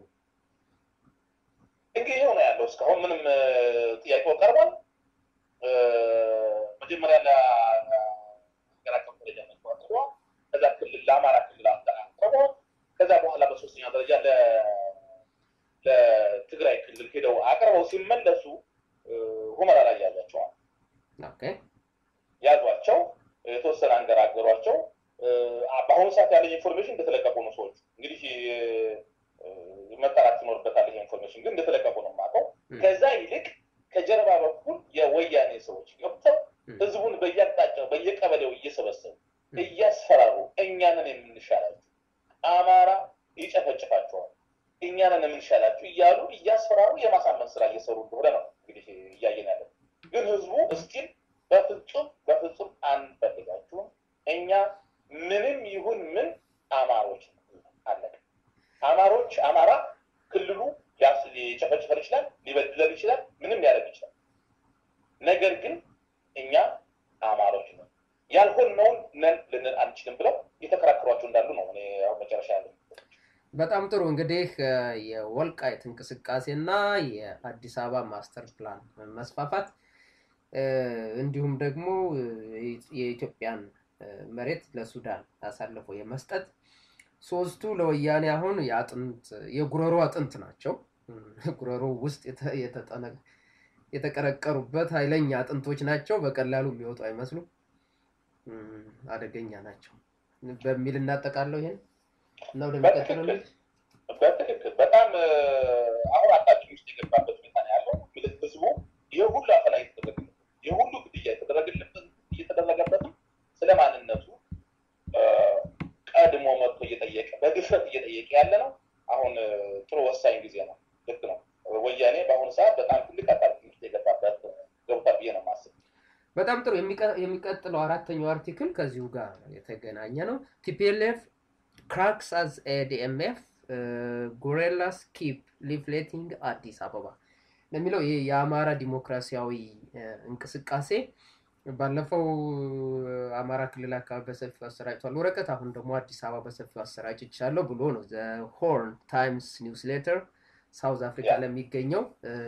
እንግዲህ ይኸው ነው ያለው። እስካሁን ምንም እ፣ ጥያቄው ቀርቧል። እ፣ መጀመሪያ ለሀገር አቀፍ ደረጃ መግባት አቅርቧል። ከዛ ክልል ለአማራ ክልል አቅርቧል። ከዛ በኋላ በሶስተኛ ደረጃ ለ- ለትግራይ ክልል ሄደው አቅርበው ሲመለሱ እ፣ ሁመራ ላይ ያዟቸዋል። ኦኬ፣ ያዟቸው፣ የተወሰነ አንገራገሯቸው። እ፣ በአሁኑ ሰዓት ያለኝ ኢንፎርሜሽን እንደተለቀቁ ነው ሰዎቹ እንግዲህ እ፣ መጠራት ይኖርበታል። ይሄ ኢንፎርሜሽን ግን እንደተለቀቁ ነው የማውቀው። እም፣ ከዛ ይልቅ ከጀርባ በኩል የወያኔ ሰዎች ገብተው እም፣ ህዝቡን በየአቅጣጫው በየቀበሌው እየሰበሰቡ እም። እያስፈራሩ እኛንን የምንሻላችሁ አማራ ይጨፈጭፋቸዋል፣ እኛንን ህዝቡ እስኪል በፍጹም በፍጹም አንፈልጋችሁም፣ እኛ ምንም ይሁን ምን አማሮች አለቀ። አማሮች አማራ ክልሉ ሊጨፈጭፈን ይችላል፣ ሊበድለን ይችላል፣ ምንም ሊያደርግ ይችላል። ነገር ግን እኛ አማሮች ነው ያልሆነውን ነን ልንል አንችልም ብለው የተከራከሯቸው እንዳሉ ነው እኔ አሁን መጨረሻ ያለ በጣም ጥሩ እንግዲህ የወልቃይት እንቅስቃሴና የአዲስ አበባ ማስተር ፕላን መስፋፋት እንዲሁም ደግሞ የኢትዮጵያን መሬት ለሱዳን አሳልፎ የመስጠት ሶስቱ ለወያኔ አሁን የአጥንት የጉረሮ አጥንት ናቸው። ጉረሮ ውስጥ የተቀረቀሩበት ኃይለኛ አጥንቶች ናቸው። በቀላሉ የሚወጡ አይመስሉም። አደገኛ ናቸው በሚል እናጠቃለው ይሄን እና ወደሚቀጥለው በትክክል በጣም አሁን አጣችን ውስጥ የገባበት ሁኔታ ነው ያለው። ህዝቡ ይህ ሁሉ አፈና እየተደረገበት ይህ ሁሉ ግድያ እየተደረገበትም ስለ ማንነቱ ቀድሞ መጥቶ እየጠየቀ በድፍረት እየጠየቀ ያለ ነው። አሁን ጥሩ ወሳኝ ጊዜ ነው። ልክ ነው። ወያኔ በአሁኑ ሰዓት በጣም ትልቅ አጣብቂኝ ውስጥ የገባበት ገብቷል ብዬ ነው የማስበው። በጣም ጥሩ። የሚቀጥለው አራተኛው አርቲክል ከዚሁ ጋር የተገናኘ ነው። ቲፒኤልኤፍ ክራክስ አዝ ኤዲኤምኤፍ ጎሬላስ ኪፕ ሊፍሌቲንግ አዲስ አበባ ለሚለው ይህ የአማራ ዲሞክራሲያዊ እንቅስቃሴ ባለፈው አማራ ክልል አካባቢ በሰፊው አሰራጭቷል ወረቀት፣ አሁን ደግሞ አዲስ አበባ በሰፊው አሰራጭቻለሁ ብሎ ነው ዘ ሆርን ታይምስ ኒውስ ሌተር ሳውዝ አፍሪካ ለሚገኘው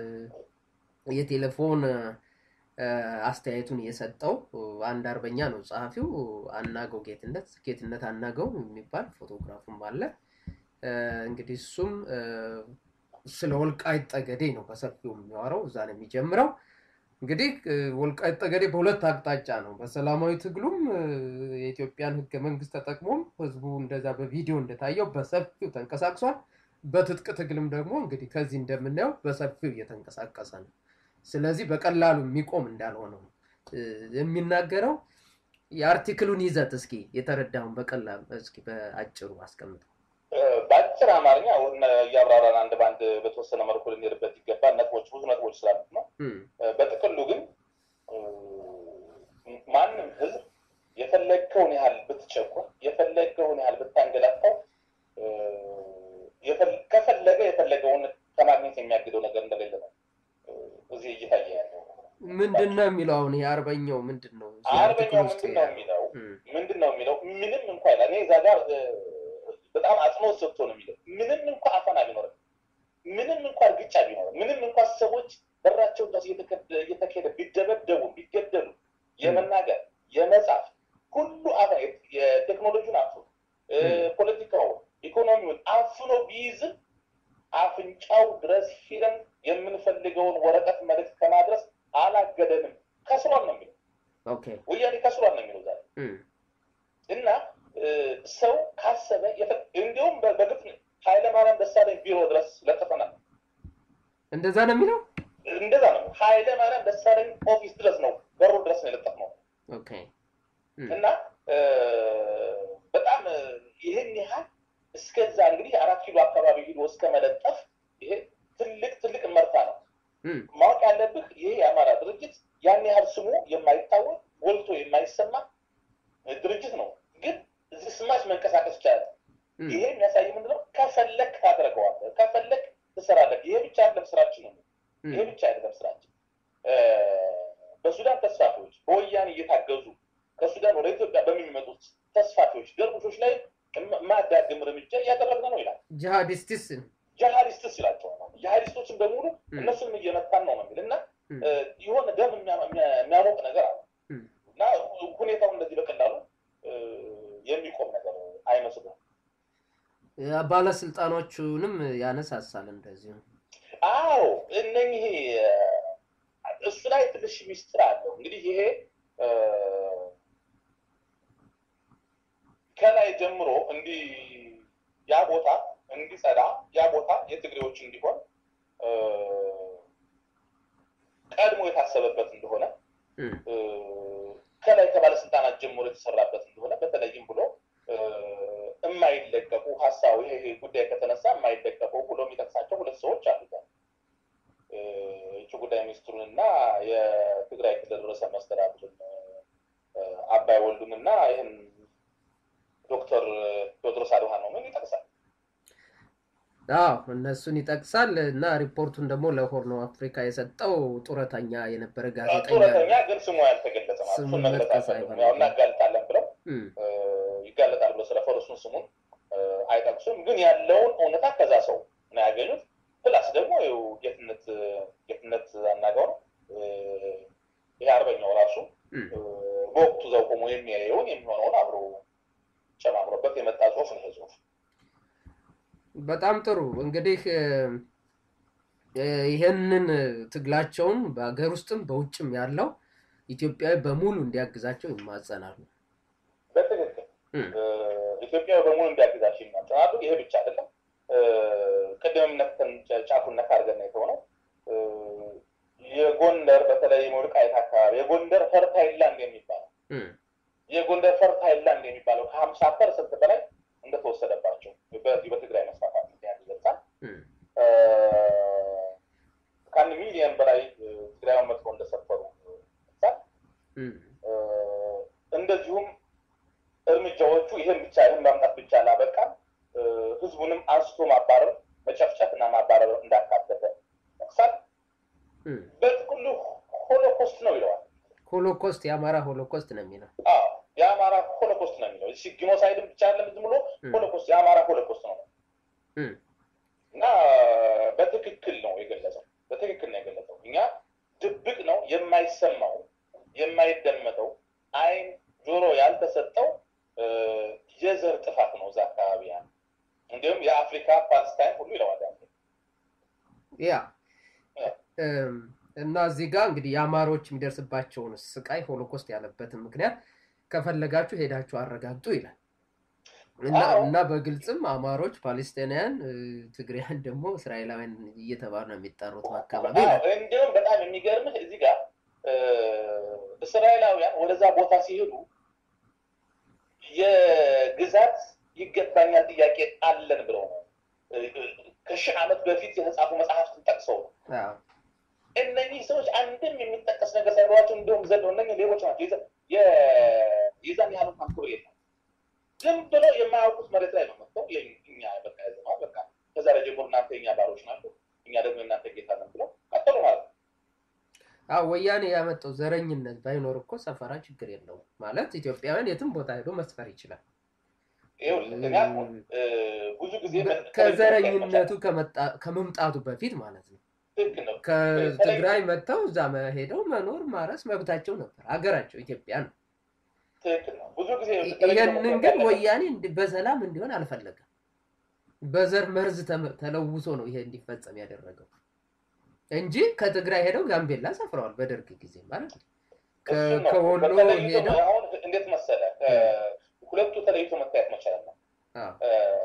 የቴሌፎን አስተያየቱን የሰጠው አንድ አርበኛ ነው ጸሐፊው፣ አናገው ጌትነት ጌትነት አናገው የሚባል ፎቶግራፉም አለ። እንግዲህ እሱም ስለ ወልቃይት ጠገዴ ነው በሰፊው የሚያወራው፣ እዛ ነው የሚጀምረው። እንግዲህ ወልቃይት ጠገዴ በሁለት አቅጣጫ ነው። በሰላማዊ ትግሉም የኢትዮጵያን ሕገ መንግስት ተጠቅሞም ህዝቡ እንደዛ በቪዲዮ እንደታየው በሰፊው ተንቀሳቅሷል። በትጥቅ ትግልም ደግሞ እንግዲህ ከዚህ እንደምናየው በሰፊው እየተንቀሳቀሰ ነው። ስለዚህ በቀላሉ የሚቆም እንዳልሆነ ነው የሚናገረው። የአርቲክሉን ይዘት እስኪ የተረዳውን በቀላሉ እስኪ በአጭሩ አስቀምጠው። በአጭር አማርኛ አሁን እያብራራን አንድ በአንድ በተወሰነ መልኩ ልንሄድበት ይገባል። ነጥቦች ብዙ ነጥቦች ስላሉት ነው። በጥቅሉ ግን ማንም ህዝብ የፈለግከውን ያህል ብትቸኩር፣ የፈለግከውን ያህል ብታንገላታው፣ ከፈለገ የፈለገውን ከማግኘት የሚያግደው ነገር እንደሌለ ነው እዚህ እየታየ ያለው። ምንድን ነው የሚለው አሁን ይሄ አርበኛው ምንድን ነው አርበኛው ምንድን ነው የሚለው ምንድን ነው የሚለው ምንም እንኳ ይላል እኔ እዛ ጋር በጣም አጽንኦት ሰጥቶ ነው የሚለው ምንም እንኳ አፈና ቢኖርም ምንም እንኳ እርግጫ ቢኖርም ምንም እንኳ ሰዎች በራቸው ድረስ እየተካሄደ ቢደበደቡ ቢገደሉ የመናገር የመጻፍ ሁሉ አፈ የቴክኖሎጂውን አፍኖ ፖለቲካውን ኢኮኖሚውን አፍኖ ቢይዝም አፍንጫው ድረስ ሂደን የምንፈልገውን ወረቀት መልዕክት ከማድረስ አላገደንም። ከስሯል ነው የሚለው ወያኔ ከስሯል ነው የሚለው ዛሬ እና ሰው ካሰበ እንዲሁም በግፍ ኃይለማርያም ደሳለኝ ቢሮ ድረስ ለጥፈናል። እንደዛ ነው የሚለው እንደዛ ነው። ኃይለማርያም ደሳለኝ ኦፊስ ድረስ ነው በሩ ድረስ ነው የለጠፍነው እና በጣም ይህን ያህል እስከዛ እንግዲህ አራት ኪሎ አካባቢ ሂዶ እስከ መለጠፍ ይሄ ትልቅ ትልቅ መርታ ነው። ማወቅ ያለብህ ይሄ የአማራ ድርጅት ያን ያህል ስሙ የማይታወቅ ጎልቶ የማይሰማ ድርጅት ነው። ግን እዚህ ስማች መንቀሳቀስ ይቻላል። ይሄ የሚያሳይ ምንድነው? ከፈለግ ታደርገዋለህ፣ ከፈለግ ትሰራለህ። ይሄ ብቻ አይደለም ስራችን ነው። ይሄ ብቻ አይደለም ስራችን። በሱዳን ተስፋፊዎች በወያኔ እየታገዙ ከሱዳን ወደ ኢትዮጵያ በሚመጡት ተስፋፊዎች ደርቡሾች ላይ ማዳግም እርምጃ እያደረግን ነው ይላል። ጂሃዲስትስ ጂሃዲስትስ ይላቸዋል። ጂሃዲስቶችን በሙሉ እነሱንም እየመታን ነው ነው የሚል እና የሆነ ደም የሚያሞቅ ነገር አለ እና ሁኔታው እንደዚህ በቀላሉ የሚቆም ነገር አይመስልም። ባለስልጣኖቹንም ያነሳሳል እንደዚሁ። አዎ እነኚህ እሱ ላይ ትንሽ ሚስጥር አለው። እንግዲህ ይሄ ከላይ ጀምሮ እንዲህ ያ ቦታ እንዲጸዳ ያ ቦታ የትግሬዎች እንዲሆን ቀድሞ የታሰበበት እንደሆነ ከላይ ከባለስልጣናት ጀምሮ የተሰራበት እንደሆነ በተለይም ብሎ የማይለቀቁ ሀሳቡ ይሄ ጉዳይ ከተነሳ የማይለቀቁ ብሎ የሚጠቅሳቸው ሁለት ሰዎች አሉታል። የውጭ ጉዳይ ሚኒስትሩን እና የትግራይ ክልል ርዕሰ መስተዳድርን አባይ ወልዱን እና ይህን ዶክተር ቴዎድሮስ አድሃኖምን ይጠቅሳል። አዎ እነሱን ይጠቅሳል እና ሪፖርቱን ደግሞ ለሆርን ኦፍ አፍሪካ የሰጠው ጡረተኛ የነበረ ጋዜጠኛ ጡረተኛ ግን ስሙ ያልተገለጸ ማለት ስሙ እሱን መግለጽ መጥቀስ አይፈልጉም። አይፈልግም። ያው እናጋልጣለን ብለው እም፣ ይጋለጣል ብለው ስለፈሩ እሱን ስሙን አይጠቅሱም። ግን ያለውን እውነታ ከዛ ሰው ነው ያገኙት። ፕላስ ደግሞ ይኸው ጌትነት ጌትነት አናጋው ነው ይሄ አርበኛው ራሱ እም። በወቅቱ ዘው ቆሞ የሚያየውን የሚሆነውን አብሮ ጨማምሮበት የመጣ ጽሁፍ ነው ይሄ ጽሁፍ። በጣም ጥሩ እንግዲህ እ፣ እ፣ ይሄንን ትግላቸውን በሀገር ውስጥም በውጭም ያለው ኢትዮጵያዊ በሙሉ እንዲያግዛቸው ይማጸናሉ። በትክክል እም፣ ኢትዮጵያ በሙሉ እንዲያግዛቸው ይናጠናሉ። ይሄ ብቻ አይደለም። ቅድምም ነክተን ጫፉን ነካ አድርገን ነው የተሆነው። የጎንደር በተለይ የወልቃይት አካባቢ የጎንደር ፈርታይል ላንድ የሚባለው እም፣ የጎንደር ፈርታይል ላንድ የሚባለው ከሀምሳ ፐርሰንት በላይ እንደተወሰደባቸው በዚህ በትግራይ መስፋፋት ምክንያት ይገልጻል። እም፣ ከአንድ ሚሊዮን በላይ ትግራይን መጥፎ እንደሰፈሩ ይገልጻል። እም፣ እንደዚሁም እርምጃዎቹ ይህን ብቻ ይህን ማምጣት ብቻ አላበቃም። ህዝቡንም አንስቶ ማባረር፣ መጨፍጨፍ እና ማባረር እንዳካተተ ጠቅሳል። እም። በጥቅሉ ሆሎኮስት ነው ይለዋል። ሆሎኮስት የአማራ ሆሎኮስት ነው የሚለው አዎ የአማራ ሆሎኮስት ነው የሚለው እሺ፣ ጂኖሳይድም ብቻ አይደለም ዝም ብሎ እም፣ ሆሎኮስት የአማራ ሆሎኮስት ነው እም፣ እና በትክክል ነው የገለጸው። በትክክል ነው የገለጸው። እኛ ድብቅ ነው የማይሰማው የማይደመጠው አይን ጆሮ ያልተሰጠው እ፣ የዘር ጥፋት ነው እዛ አካባቢ ያለ እንዲሁም የአፍሪካ ፓለስታይን ሁሉ ይለዋል። ያለ ያ እም፣ እና እዚህ ጋር እንግዲህ የአማሮች የሚደርስባቸውን ስቃይ ሆሎኮስት ያለበትን ምክንያት ከፈለጋችሁ ሄዳችሁ አረጋግጡ ይላል እና አዎ። እና በግልጽም አማሮች ፓሌስቲናውያን እ፣ ትግሪያን ደግሞ እስራኤላውያን እየተባሉ ነው የሚጠሩት በአካባቢ አዎ፣ ይላል። እንዲሁም በጣም የሚገርምህ እዚህ ጋር እ፣ እስራኤላውያን ወደዛ ቦታ ሲሄዱ የግዛት ይገባኛል ጥያቄ አለን ብለው ነው እ፣ ከሺህ ዓመት በፊት የተጻፉ መጽሐፍትን ጠቅሰው ነው አዎ። እነኚህ ሰዎች አንድም የሚጠቀስ ነገር ሳይኖራቸው እንዲሁም ዘለው እነኚህ ሌቦች ናቸው። የዛ- የ- የዛን ያህል እንኳን ክብር የለም። ዝም ብሎ የማያውቁት መሬት ላይ ነው መጥተው የኝ- እኛ በቃ ያዘነዋል በቃ ከዛሬ ጀምሮ እናንተ የኛ ባሮች ናቸው፣ እኛ ደግሞ የእናንተ ጌታ ነን ብለው ቀጠሉ ማለት ነው። አዎ ወያኔ ያመጣው ዘረኝነት ባይኖር እኮ ሰፈራ ችግር የለውም ማለት ኢትዮጵያውያን የትም ቦታ ሄዶ መስፈር ይችላል። ይኸውልህ እኔ አሁን እ፣ ብዙ ጊዜ በ- ምን- ከዘረኝነቱ ከመጣ- ከመምጣቱ በፊት ማለት ነው። ትክክል ነው። ከትግራይ መጥተው እዛ መ- ሄደው መኖር ማረስ መብታቸው ነበር። ሀገራቸው ኢትዮጵያ ነው። ትክክል ነው። ብዙ ጊዜ ይህንን ግን ወያኔ እንዲ- በሰላም እንዲሆን አልፈለገም። በዘር መርዝ ተመ- ተለውሶ ነው ይሄ እንዲፈጸም ያደረገው እንጂ ከትግራይ ሄደው ጋምቤላ ሰፍረዋል በደርግ ጊዜ ማለት ነው። ከ- እሱን ነው። ከወሎ በተለይቶ ሄደው አሁን እንዴት መሰለ ሁለቱ ተለይቶ መታየት መቻል ነው። አዎ፣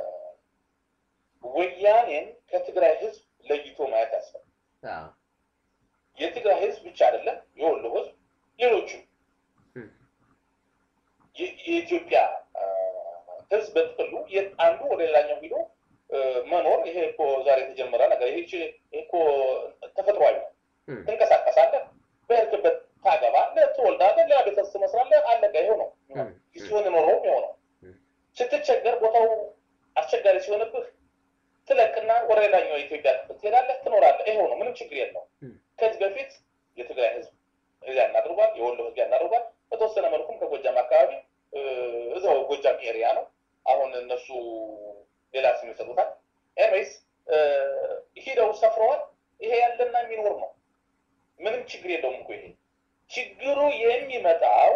ወያኔን ከትግራይ ህዝብ ለይቶ ማየት ያስፈልጋል። አዎ፣ የትግራይ ህዝብ ብቻ አይደለም፣ የወሎ ህዝብ፣ ሌሎችም እም፣ የ- የኢትዮጵያ አ፣ ህዝብ በጥቅሉ የት- አንዱ ወደ ሌላኛው ሂዶ አ፣ መኖር ይሄ እኮ ዛሬ የተጀመረ ነገር ይሄ ች- ይሄ እኮ ተፈጥሯዊ ነው። እም፣ ትንቀሳቀሳለህ፣ በሄድክበት ታገባለህ፣ ትወልዳለህ፣ ሌላ ቤተሰብ ትመስላለህ፣ አለቀ። ይሄው ነው እም፣ ሲሆን ኖረውም ይኸው ነው። እም። ስትቸገር ቦታው አስቸጋሪ ሲሆንብህ ትለቅና ወደ ሌላኛው የኢትዮጵያ ክፍል ትሄዳለህ፣ ትኖራለህ። ይኸው ነው፣ ምንም ችግር የለው። እም። ከዚህ በፊት የትግራይ ህዝብ እዚያ እናድርጓል፣ የወሎ ህዝብ እናድርጓል። በተወሰነ መልኩም ከጎጃም አካባቢ እ፣ እዛው ጎጃም ኤሪያ ነው። አሁን እነሱ ሌላ ስም ይሰጡታል። ኤኒዌይስ ሂደው ሰፍረዋል። ይሄ ያለና የሚኖር ነው። ምንም ችግር የለውም እኮ ይሄ ችግሩ የሚመጣው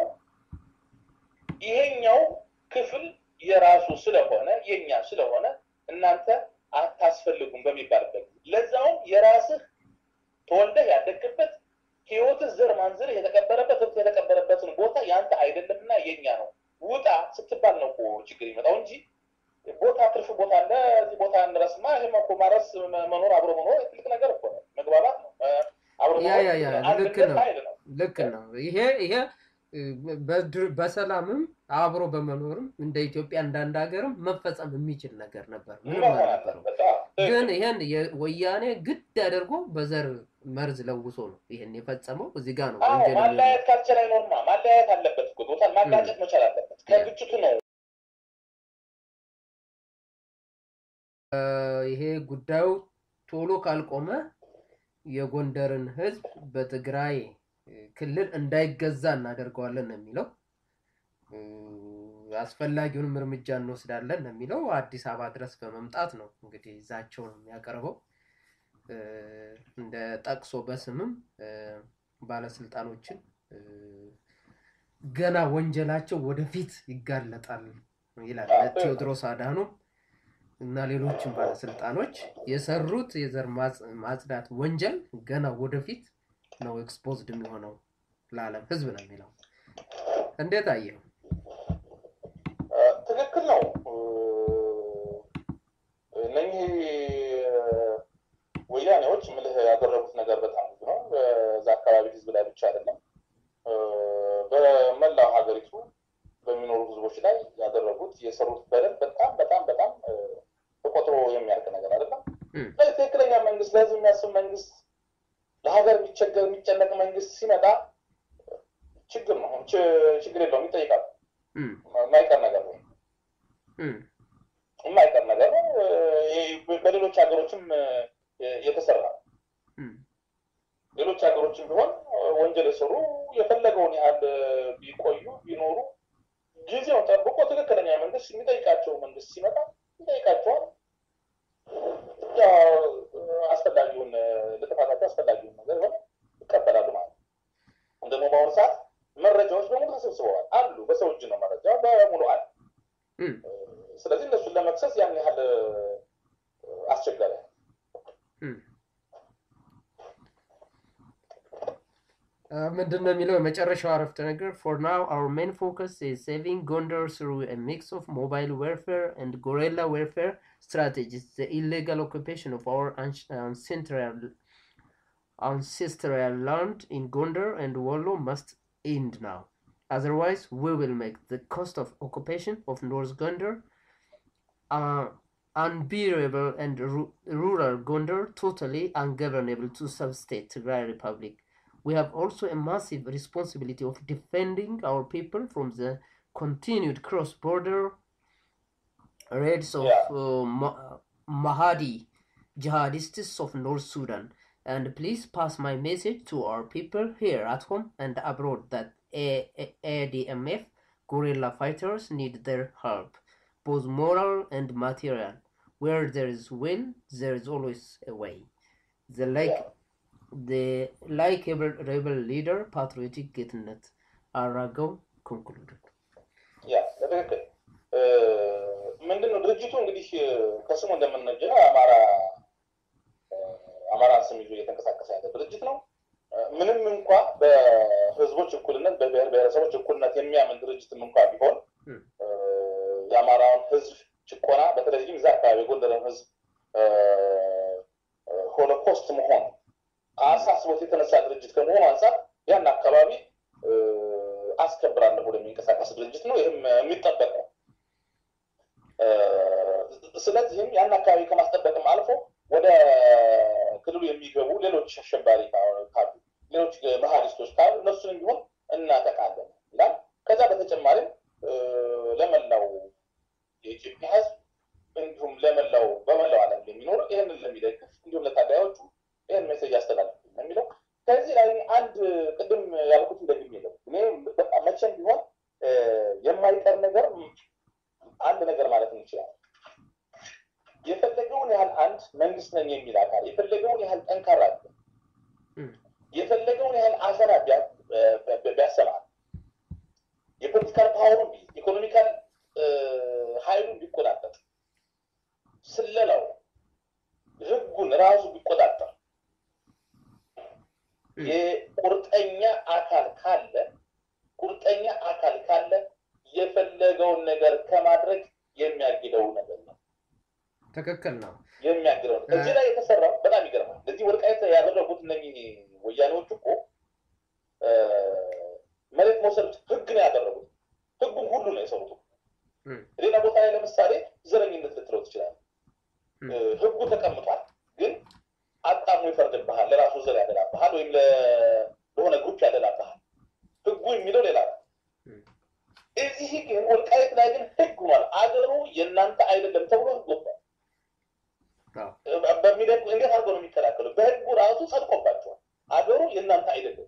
ይሄኛው ክፍል የራሱ ስለሆነ የኛ ስለሆነ እናንተ አታስፈልጉም በሚባልበት ጊዜ ለዛውም የራስህ ተወልደህ ያደግበት ህይወትህ ዘር ማንዝርህ የተቀበረበት ህብት የተቀበረበትን ቦታ ያንተ አይደለምና የኛ ነው ውጣ ስትባል ነው እኮ ችግር ይመጣው እንጂ ቦታ ትርፍ ቦታ አለ እዚህ ቦታ እንረስማ ይህም እኮ ማረስ መ- መኖር አብሮ መኖር ትልቅ ነገር እኮ ነው መግባባት ነው እ፣ አብሮ ያ ያ ያ መኖር ልክ አንድነት ነው ኃይል ነው ልክ ነው። ይሄ ይሄ እ፣ በድር- በሰላምም አብሮ በመኖርም እንደ ኢትዮጵያ እንዳንድ ሀገርም መፈጸም የሚችል ነገር ነበር። ምንም መሆን አልነበረው። አለበት አዎ። ግን ይሄን የወያኔ ግድ አድርጎ በዘር መርዝ ለውሶ ነው ይሄን የፈጸመው። እዚህ ጋር ነው አዎ ወንጀል የሚሆነው። ማለያየት ካልቻለ አይኖርማ። ማለያየት አለበት እኮ ቶታል ማጋጨት መቻል አለበት። ከግጭቱ ነው ይሄ ጉዳዩ ቶሎ ካልቆመ የጎንደርን ህዝብ በትግራይ ክልል እንዳይገዛ እናደርገዋለን ነው የሚለው። እ፣ አስፈላጊውንም እርምጃ እንወስዳለን ነው የሚለው። አዲስ አበባ ድረስ በመምጣት ነው እንግዲህ ዛቸውን የሚያቀርበው እ፣ እንደ ጠቅሶ በስምም እ፣ ባለስልጣኖችን እ፣ ገና ወንጀላቸው ወደፊት ይጋለጣል ይላል ቴዎድሮስ አድሃኖም እና ሌሎችም ባለስልጣኖች የሰሩት የዘር ማጽ- ማጽዳት ወንጀል ገና ወደፊት ነው ኤክስፖዝድ የሚሆነው ለዓለም ህዝብ ነው የሚለው። እንዴት አየው? ትክክል ነው። እነኚህ ወያኔዎች ምልህ ያደረጉት ነገር በጣም ብዙ ነው። በዛ አካባቢ ህዝብ ላይ ብቻ አይደለም፣ በመላው ሀገሪቱ በሚኖሩ ህዝቦች ላይ ያደረጉት የሰሩት በደል በጣም በጣም በጣም ተቆጥሮ የሚያልቅ ነገር አይደለም። እም። ትክክለኛ መንግስት፣ ለህዝብ የሚያስብ መንግስት፣ ለሀገር የሚቸገር የሚጨነቅ መንግስት ሲመጣ ችግር ነው፣ ች- ችግር የለውም፣ ይጠይቃል። እም፣ የማይቀር ነገር ነው እም፣ የማይቀር ነገር ነው። ይህ በሌሎች ሀገሮችም የተሰራ ነው። እም፣ ሌሎች ሀገሮችም ቢሆን ወንጀል የሰሩ የፈለገውን ያህል ቢቆዩ ቢኖሩ ጊዜውን ጠብቆ ትክክለኛ መንግስት የሚጠይቃቸው መንግስት ሲመጣ ይጠይቃቸዋል። ያው አስፈላጊውን ለጥፋታቸው አስፈላጊውን ነገር ሆነ ይቀበላሉ ማለት ነው። ደግሞ በአሁኑ ሰዓት መረጃዎች በሙሉ ተሰብስበዋል አሉ። በሰው እጅ ነው መረጃ በሙሉ አለ። እም። ስለዚህ እነሱን ለመክሰስ ያን ያህል አስቸጋሪ ነው። እም። ምንድን ነው የሚለው የመጨረሻው አረፍተ ነገር ፎር ናው አወር ሜን ፎከስ ኢዝ ሴቪንግ ጎንደር ስሩ ሚክስ ኦፍ ሞባይል ዌርፌር ኤንድ ጎሬላ ዌርፌር ስትራቴጂስ ዘ ኢሌጋል ኦኩፔሽን ኦፍ አወር አንሴንትራል ancestral land in Gondar and Wollo must end now. Otherwise, we will make the cost of occupation of North Gondar uh, unbearable and ru- rural Gondar totally ungovernable to sub-state Tigray Republic. We have also a massive responsibility of defending our people from the continued cross-border raids of Yeah. uh, Ma- Mahdi jihadists of North Sudan. And please pass my message to our people here at home and abroad that A- A- ADMF guerrilla fighters need their help, both moral and material. Where there is will, there is always a way. The like Yeah. the likable rebel leader, patriotic Getnet Arago concluded. ያ በትክክል ምንድን ነው ድርጅቱ እንግዲህ ከስሙ እንደምንነጀው አማራ አማራን ስም ይዞ እየተንቀሳቀሰ ያለ ድርጅት ነው። ምንም እንኳ በህዝቦች እኩልነት በብሔር ብሔረሰቦች እኩልነት የሚያምን ድርጅትም እንኳ ቢሆን ም። የአማራውን ህዝብ ጭቆና በተለይም እዛ አካባቢ የጎንደርን ህዝብ ሆሎኮስት መሆን አሳስቦት የተነሳ ድርጅት ከመሆኑ አንጻር ያን አካባቢ አስከብራለሁ ብሎ የሚንቀሳቀስ ድርጅት ነው። ይህም የሚጠበቅ ነው። ስለዚህም ያን አካባቢ ከማስጠበቅም አልፎ ወደ ክልሉ የሚገቡ ሌሎች አሸባሪ ካሉ ሌሎች መሀሊስቶች ካሉ እነሱንም ቢሆን እናጠቃለን ይላል። ከዛ በተጨማሪም ለመላው የኢትዮጵያ ህዝብ እንዲሁም ለመላው በመላው ዓለም ለሚኖሩ ይህንን ለሚደግፍ እንዲሁም ለታጋዮቹ ይህን ሜሴጅ ያስተላልፍ ነው የሚለው። ከዚህ ላይ አንድ ቅድም ያልኩት እንደግም የለም እኔ በቃ መቼም ቢሆን የማይቀር ነገር አንድ ነገር ማለት እንችላለን። የፈለገውን ያህል አንድ መንግስት ነኝ የሚል አካል የፈለገውን ያህል ጠንካራ የፈለገውን ያህል አፈና ቢያሰማል የፖለቲካል ፓወሩን ቢይዝ ኢኮኖሚካል ሀይሉን ቢቆጣጠር ስለላው ህጉን ራሱ ቢቆጣጠር የቁርጠኛ አካል ካለ ቁርጠኛ አካል ካለ የፈለገውን ነገር ከማድረግ የሚያግደው ነገር ነው። ትክክል ነው። የሚያግደው ነው። እዚህ ላይ የተሰራው በጣም ይገርማል። ለዚህ ወልቃይት ያደረጉት እነኚህ ወያኔዎች እኮ መሬት መውሰድ ህግ ነው ያደረጉት። ህጉን ሁሉ ነው የሰሩት። ሌላ ቦታ ላይ ለምሳሌ ዘረኝነት ልትለው ትችላለህ። ህጉ ተቀምጧል፣ ግን አጣሙ ይፈርድብሃል። ለራሱ ዘር ያደላ የሚለው ሌላ ነው። እዚህ ግን ወልቃይት ላይ ግን ህግ ሆኗል። አገሩ የእናንተ አይደለም ተብሎ ህግ ወጥቷል። በሚደግ እንዴት አድርጎ ነው የሚከላከሉ? በህጉ ራሱ ጸድቆባቸዋል። አገሩ የእናንተ አይደለም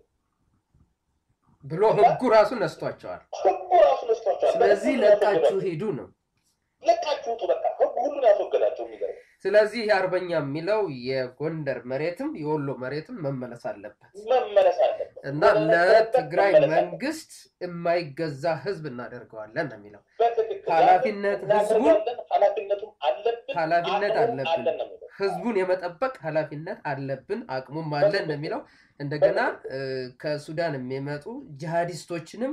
ብሎ ህጉ ራሱ ነስቷቸዋል። ህጉ ራሱ ነስቷቸዋል። ስለዚህ ለቃችሁ ሂዱ ነው። ለቃችሁ ውጡ። በቃ ህጉ ሁሉን ያስወገዳቸው የሚገርም ስለዚህ የአርበኛ የሚለው የጎንደር መሬትም የወሎ መሬትም መመለስ አለበት መመለስ አለበት እና ለትግራይ መንግስት የማይገዛ ህዝብ እናደርገዋለን ነው የሚለው። በትክክል ኃላፊነት ህዝቡን እናደርጋለን። ኃላፊነቱም አለብን ኃላፊነት አቅሙም አለብን። አለን ነው የሚለው። ህዝቡን የመጠበቅ ኃላፊነት አለብን፣ አቅሙም አለን ነው የሚለው። እንደገና እ፣ ከሱዳን የሚመጡ ጂሃዲስቶችንም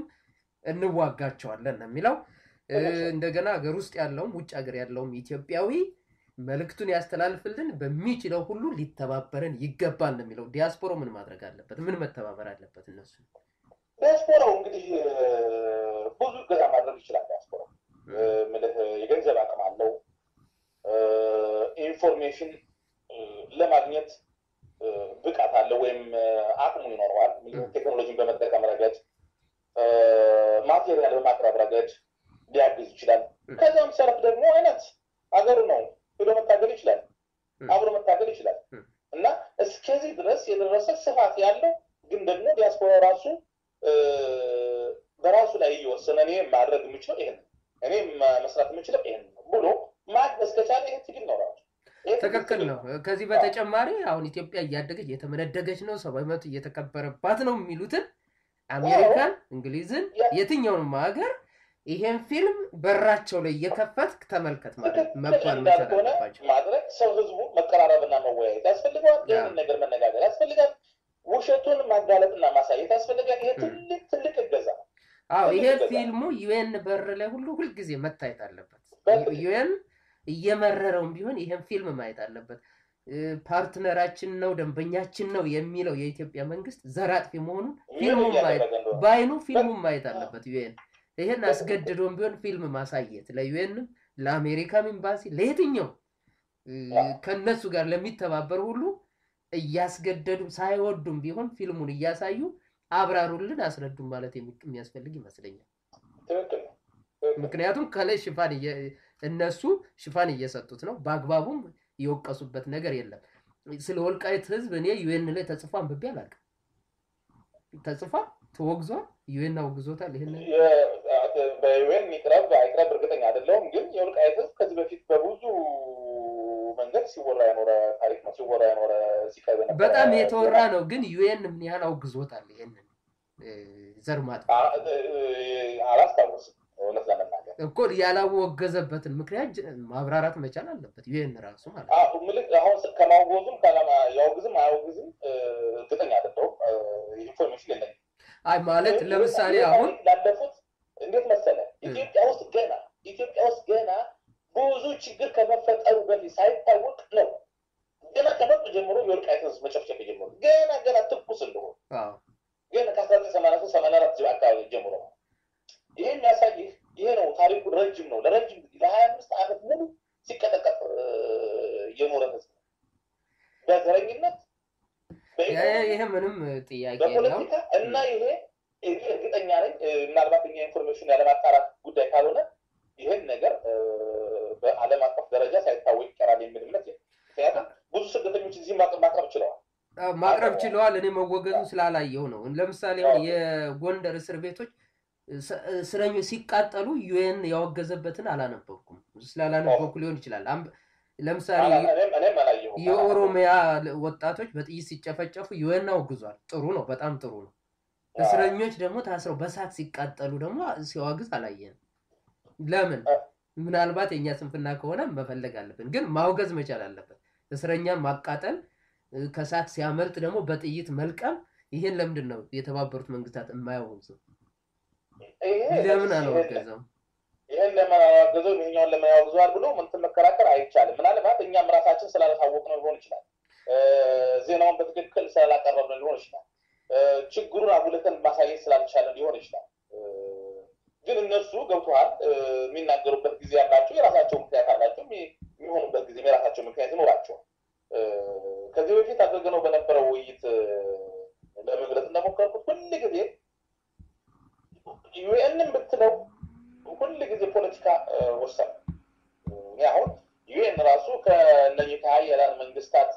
እንዋጋቸዋለን ነው የሚለው። እ፣ እንደገና ሀገር ውስጥ ያለውም ውጭ ሀገር ያለውም ኢትዮጵያዊ መልእክቱን ያስተላልፍልን፣ በሚችለው ሁሉ ሊተባበረን ይገባል ነው የሚለው። ዲያስፖራው ምን ማድረግ አለበት? ምን መተባበር አለበት? እነሱ ዲያስፖራው እንግዲህ እ፣ ብዙ እገዛ ማድረግ ይችላል። ዲያስፖራው እ፣ ምልህ የገንዘብ አቅም አለው። እ፣ ኢንፎርሜሽን እ፣ ለማግኘት እ፣ ብቃት አለው ወይም እ፣ አቅሙ ይኖረዋል። ቴክኖሎጂን በመጠቀም ረገድ እ፣ ማቴሪያል በማቅረብ ረገድ ሊያግዝ ይችላል። እ። ከዚያም ሰረፍ ደግሞ አይነት አገሩ ነው ሄዶ መታገል ይችላል። እ። አብሮ መታገል ይችላል እ። እና እስከዚህ ድረስ የደረሰ ስፋት ያለው ግን ደግሞ ዲያስፖራ ራሱ እ፣ በራሱ ላይ እየወሰነ እኔ ማድረግ የምችለው ይሄን ነው፣ እኔ ማ- መስራት የምችለው ይሄን ነው ብሎ ማገዝ ከቻለ ይሄ ትግል ነው ራሱ። ይሄ ትግል ትክክል ትግል ነው። ከዚህ በተጨማሪ አሁን ኢትዮጵያ እያደገች እየተመነደገች ነው፣ ሰብአዊ መብት እየተከበረባት ነው የሚሉትን አሜሪካን፣ እንግሊዝን፣ የትኛውንም ሀገር ይሄን ፊልም በራቸው ላይ እየከፈትክ ተመልከት ማለት ትክክል መባል መቻል እንዳልሆነ አለባቸው። ማድረግ ሰው ህዝቡ መቀራረብና መወያየት ያስፈልገዋል። ያ። ይህንን ነገር መነጋገር ያስፈልጋል። ውሸቱን ማጋለጥና ማሳየት ያስፈልጋል። ይሄ ም። ትልቅ ትልቅ እገዛ ነው። አዎ ትልቅ ይሄ እገዛ። ፊልሙ ዩኤን በር ላይ ሁሉ ሁልጊዜ መታየት አለበት። በትክክል። ዩኤን እየመረረውም ቢሆን ይሄን ፊልም ማየት አለበት። እ፣ ፓርትነራችን ነው ደንበኛችን ነው የሚለው የኢትዮጵያ መንግስት ዘር አጥፊ መሆኑን ምን ፊልሙን ማየት እያደረገ እንደሆነ በአይኑ ፊልሙን ማየት አለበት ዩኤን። ይሄን አስገድዶም ቢሆን ፊልም ማሳየት ለዩኤንም፣ ለአሜሪካም ኤምባሲ፣ ለየትኛው እ፣ ከነሱ ጋር ለሚተባበር ሁሉ እያስገደዱ ሳይወዱም ቢሆን ፊልሙን እያሳዩ አብራሩልን፣ አስረዱን ማለት የሚ- የሚያስፈልግ ይመስለኛል። ትክክል ነው። ትክክል ነው። ምክንያቱም ከላይ ሽፋን እየ- እነሱ ሽፋን እየሰጡት ነው። በአግባቡም የወቀሱበት ነገር የለም። ስለ ወልቃይት ህዝብ እኔ ዩኤን ላይ ተጽፎ አንብቤ አላውቅም። ተጽፏል፣ ተወግዟል፣ ዩኤን አውግዞታል። ይህን ነገር የ- በዩኤን ይቅረብ አይቅረብ እርግጠኛ አይደለሁም፣ ግን የወልቃይት ህዝብ ከዚህ በፊት በብዙ መንገድ ሲወራ የኖረ ታሪክ ነው። ሲወራ የኖረ ሲቀርብ የነበረ በጣም የተወራ ነው። ግን ዩኤን ምን ያህል አውግዞታል? ይህንን እ፣ ዘር ማጥፋት አ- እ- አላስታውስም እውነት ለመናገር እኮ ያላወገዘበትን ምክንያት ጅ- ማብራራት መቻል አለበት ዩኤን ራሱ ማለት ነው። አዎ፣ ምልክ አሁን ስ- ከማውገዙም ከአላማ- ያውግዝም አያውግዝም እ፣ እርግጠኛ አይደለሁም። እ፣ ኢንፎርሜሽን የለኝም። አይ ማለት ይህ- ለምሳሌ ይህ አሁን ታሪክ ላለፉት እንዴት መሰለ እ። ኢትዮጵያ ውስጥ ገና ኢትዮጵያ ውስጥ ገና ብዙ ችግር ከመፈጠሩ በፊት ሳይታወቅ ነው ገና ከመጡ ጀምሮ የወልቃይት ህዝብ መጨፍጨፍ የጀመሩ ገና ገና ትኩስ እንደሆኑ አዎ ግን ከአስራ ዘጠኝ ሰማንያ ሶስት ሰማንያ አራት አካባቢ ጀምሮ ነው። ይህ የሚያሳይህ ይሄ ነው። ታሪኩ ረጅም ነው። ለረጅም ጊዜ ለሀያ አምስት ዓመት ሙሉ ሲቀጠቀጥ እ፣ የኖረ ህዝብ ነው። በዘረኝነት በኢኮኖሚ ይሄ ምንም ጥያቄ የለውም። በፖለቲካ እና ይሄ እኔ እርግጠኛ ነኝ እ፣ ምናልባት እኛ ኢንፎርሜሽን ያለማጣራት ጉዳይ ካልሆነ ይህን ነገር እ፣ በዓለም አቀፍ ደረጃ ሳይታወቅ ይቀራል የሚል እምነት የለም። ምክንያቱም ብዙ ስደተኞች እዚህ ማቅ- ማቅረብ ችለዋል። አዎ፣ ማቅረብ ችለዋል። እኔ መወገዙ ስላላየው ነው። ለምሳሌ አሁን የጎንደር እስር ቤቶች እስ- እስረኞች ሲቃጠሉ ዩኤን ያወገዘበትን አላነበብኩም። ስላላነበብኩ ሊሆን ይችላል። አም- ለምሳሌ አላ- እኔም እኔም አላየሁም። የኦሮሚያ ወጣቶች በጥይት ሲጨፈጨፉ ዩኤን አውግዟል። ጥሩ ነው፣ በጣም ጥሩ ነው። እስረኞች ደግሞ ታስረው በሳት ሲቃጠሉ ደግሞ ሲያወግዝ አላየንም። ለምን? ምናልባት የእኛ ስንፍና ከሆነ መፈለግ አለብን፣ ግን ማውገዝ መቻል አለበት። እስረኛን ማቃጠል፣ እ፣ ከሳት ሲያመልጥ ደግሞ በጥይት መልቀም፣ ይሄን ለምንድን ነው የተባበሩት መንግስታት የማያወግዘው? ይሄ ለምን ይሄ- አላወገዘም? ይህን ለምን አላወገዘው ይሄኛውን ለምን ያወግዘዋል ብሎ ምንትን መከራከር አይቻልም። ምናልባት እኛም ራሳችን ስላላሳወቅ ነው ሊሆን ይችላል። እ፣ ዜናውን በትክክል ስላላቀረብ ነው ሊሆን ይችላል። እ፣ ችግሩን አጉልተን ማሳየት ስላልቻለን ሊሆን ይችላል። እ፣ ግን እነሱ ገብተዋል የሚናገሩበት ጊዜ ያላቸው የራሳቸው ምክንያት አላቸው። የሚ- የሚሆኑበት ጊዜ የራሳቸው ምክንያት ይኖራቸዋል። እ፣ ከዚህ በፊት አድርገነው በነበረው ውይይት እ፣ ለመግለጽ እንደሞከርኩት ሁል ጊዜ ዩኤንን ብትለው ሁል ጊዜ ፖለቲካ ወሳኝ እኔ አሁን ዩኤን ራሱ ከእነዚህ ከሀያላን መንግስታት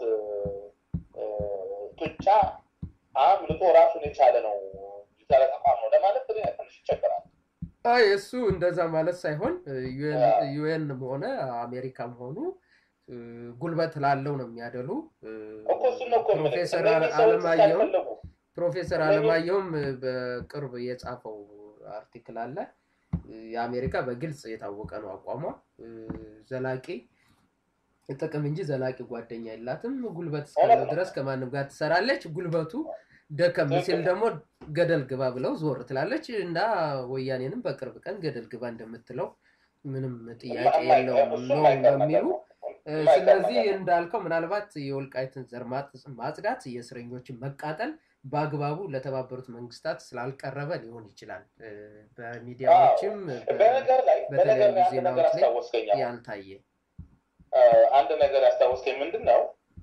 ጡጫ አምልጦ ራሱን የቻለ ነው የቻለ ተቋም ነው ለማለት ትንሽ ይቸገራል። አይ እሱ እንደዛ ማለት ሳይሆን ዩኤን ሆነ አሜሪካም ሆኑ ጉልበት ላለው ነው የሚያደሉ። እኮ እሱን ነው እኮ የምልህ። ፕሮፌሰር እነዚህ ሰዎች አለማየሁም ሲያልፈለጉ ፕሮፌሰር አለማየሁም በቅርብ የጻፈው አርቲክል አለ። የአሜሪካ በግልጽ የታወቀ ነው አቋሟ። ዘላቂ ጥቅም እንጂ ዘላቂ ጓደኛ የላትም። ጉልበት እስካለው ድረስ ከማንም ጋር ትሰራለች። ጉልበቱ ደከም ሲል ደግሞ ገደል ግባ ብለው ዞር ትላለች እና ወያኔንም በቅርብ ቀን ገደል ግባ እንደምትለው ምንም ጥያቄ የለውም ነው የሚሉ ስለዚህ እንዳልከው ምናልባት የወልቃይትን ዘር ማጽዳት፣ የእስረኞችን መቃጠል በአግባቡ ለተባበሩት መንግስታት ስላልቀረበ ሊሆን ይችላል። በሚዲያዎችም በነገር ላይ በነገር በተለያዩ ላይ አንድ ነገር ዜናዎች ላይ አስታወስከኝ አሁን። ያልታየ አንድ ነገር ያስታወስከኝ ምንድን ነው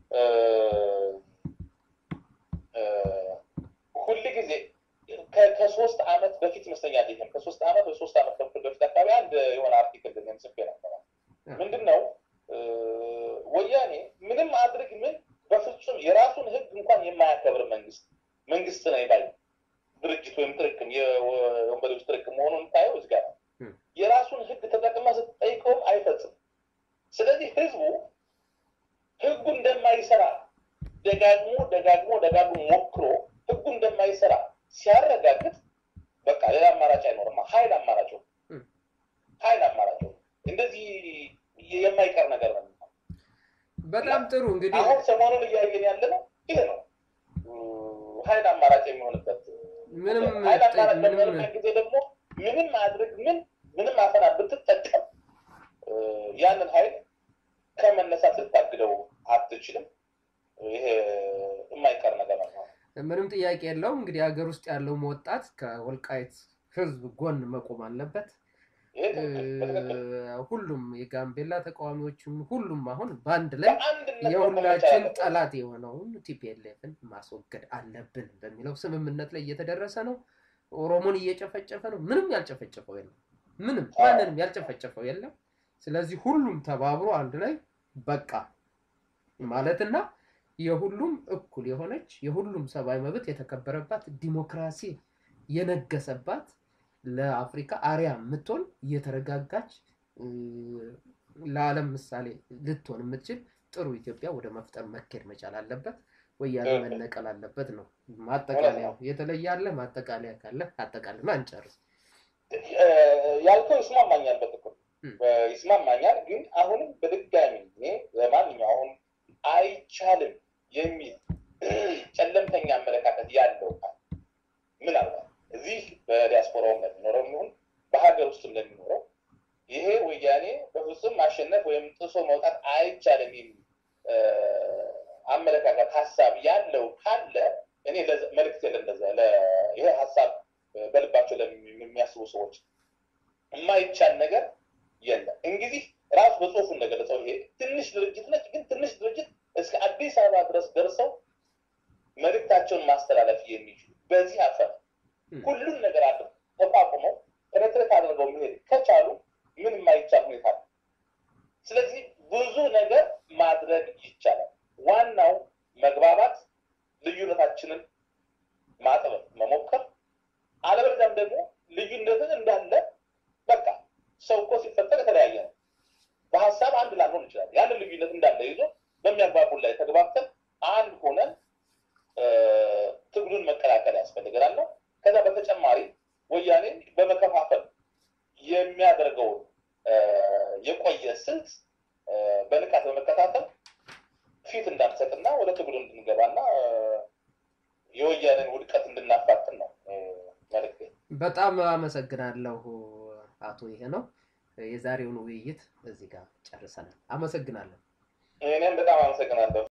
ሁል ጊዜ ከ- ከሶስት አመት በፊት ይመስለኛል ይህም ከሶስት አመት ወይ ሶስት አመት ተኩል በፊት አካባቢ አንድ የሆነ አርቲክል ግን ጽፌ ነበረ ምንድን ነው ወያኔ ምንም አድርግ ምን በፍጹም የራሱን ህግ እንኳን የማያከብር መንግስት መንግስት ነው ባይ ድርጅት ወይም ጥርቅም የወንበዴዎች ጥርቅም መሆኑን ታየው እዚህ ጋር ነው። ም። የራሱን ህግ ተጠቅማ ስትጠይቀውም አይፈጽም ስለዚህ ህዝቡ ህጉ እንደማይሰራ ደጋግሞ ደጋግሞ ደጋግሞ ሞክሮ ህጉ እንደማይሰራ ሲያረጋግጥ በቃ ሌላ አማራጭ አይኖርማ ሀይል አማራጭ ነው። ም። ሀይል አማራጭ ነው። እንደዚህ የማይቀር ነገር ነው በጣም ጥሩ እንግዲህ አሁን ሰሞኑን እያየን ያለ ነው ይሄ ነው ሀይል አማራጭ የሚሆንበት ምንም ሀይል አማራጭ ምንም በሚሆንበት ጊዜ ደግሞ ምንም አድርግ ምን ምንም አፈና ብትጠቀም እ፣ ያንን ሀይል ከመነሳት ልታግደው አትችልም። ይሄ የማይቀር ነገር ነው። ምንም ጥያቄ የለውም። እንግዲህ ሀገር ውስጥ ያለውም ወጣት ከወልቃይት ህዝብ ጎን መቆም አለበት። ይሄ ትክክል በትክክል እ፣ ሁሉም የጋምቤላ ተቃዋሚዎችም ሁሉም አሁን በአንድ ላይ በአንድነት መቆም የሁላችን መቻል ጠላት የሆነውን ቲፒኤልኤፍን ማስወገድ አለብን በሚለው ስምምነት ላይ እየተደረሰ ነው። ኦሮሞን እየጨፈጨፈ ነው። ምንም ያልጨፈጨፈው የለም። ምንም ማንንም ያልጨፈጨፈው የለም። ስለዚህ ሁሉም ተባብሮ አንድ ላይ በቃ ማለትና የሁሉም እኩል የሆነች የሁሉም ሰብአዊ መብት የተከበረባት ዲሞክራሲ የነገሰባት ለአፍሪካ አሪያ የምትሆን እየተረጋጋች እ፣ ለዓለም ምሳሌ ልትሆን የምትችል ጥሩ ኢትዮጵያ ወደ መፍጠር መካሄድ መቻል አለበት። ወያኔ እህ። መነቀል አለበት ነው ማጠቃለያው። የተለየ አለ ማጠቃለያ ካለ አጠቃልና እንጨርስ። እ፣ ያልከው ይስማማኛል፣ በጥቅሉ ም። እ፣ ይስማማኛል። ግን አሁንም በድጋሚ እኔ ለማንኛውም አይቻልም የሚል ጨለምተኛ አመለካከት ያለው ካለ ምናልባት እዚህ በዲያስፖራውም ለሚኖረው ይሁን በሀገር ውስጥም ለሚኖረው ይሄ ወያኔ በፍጹም ማሸነፍ ወይም ጥሶ መውጣት አይቻልም የሚል እ፣ አመለካከት ሀሳብ ያለው ካለ እኔ ለዛ- መልዕክት የለ እንደዛ ለ- ይሄ ሀሳብ እ፣ በልባቸው ለሚ- የሚያስቡ ሰዎች የማይቻል ነገር የለም። እንግዲህ ራሱ በጽሁፉ እንደገለጸው ይሄ ትንሽ ድርጅት ነች፣ ግን ትንሽ ድርጅት እስከ አዲስ አበባ ድረስ ደርሰው መልእክታቸውን ማስተላለፍ የሚችሉ በዚህ አፈር ም። ሁሉን ነገር አድርገው ተቋቁመው ሬትሬት አድርገው መሄድ ከቻሉ ምን የማይቻል ሁኔታ ነው። ስለዚህ ብዙ ነገር ማድረግ ይቻላል። ዋናው መግባባት፣ ልዩነታችንን ማጥበብ መሞከር፣ አለበለዚያም ደግሞ ልዩነትን እንዳለ በቃ ሰው እኮ ሲፈጠር የተለያየ ነው። በሀሳብ አንድ ላንሆን ይችላል። ያንን ልዩነት እንዳለ ይዞ በሚያግባቡን ላይ ተግባብተን አንድ ሆነን እ፣ ትግሉን መቀላቀል ያስፈልገናል ነው። ከዛ በተጨማሪ ወያኔ በመከፋፈል የሚያደርገውን እ፣ የቆየ ስልት እ፣ በንቃት በመከታተል ፊት እንዳንሰጥና ወደ ትግሉ እንድንገባና እ፣ የወያኔን ውድቀት እንድናፋጥን ነው እ፣ መልዕክቴ። በጣም አመሰግናለሁ አቶ ይሄ ነው። የዛሬውን ውይይት እዚህ ጋር ጨርሰናል። አመሰግናለሁ። እኔም በጣም አመሰግናለሁ።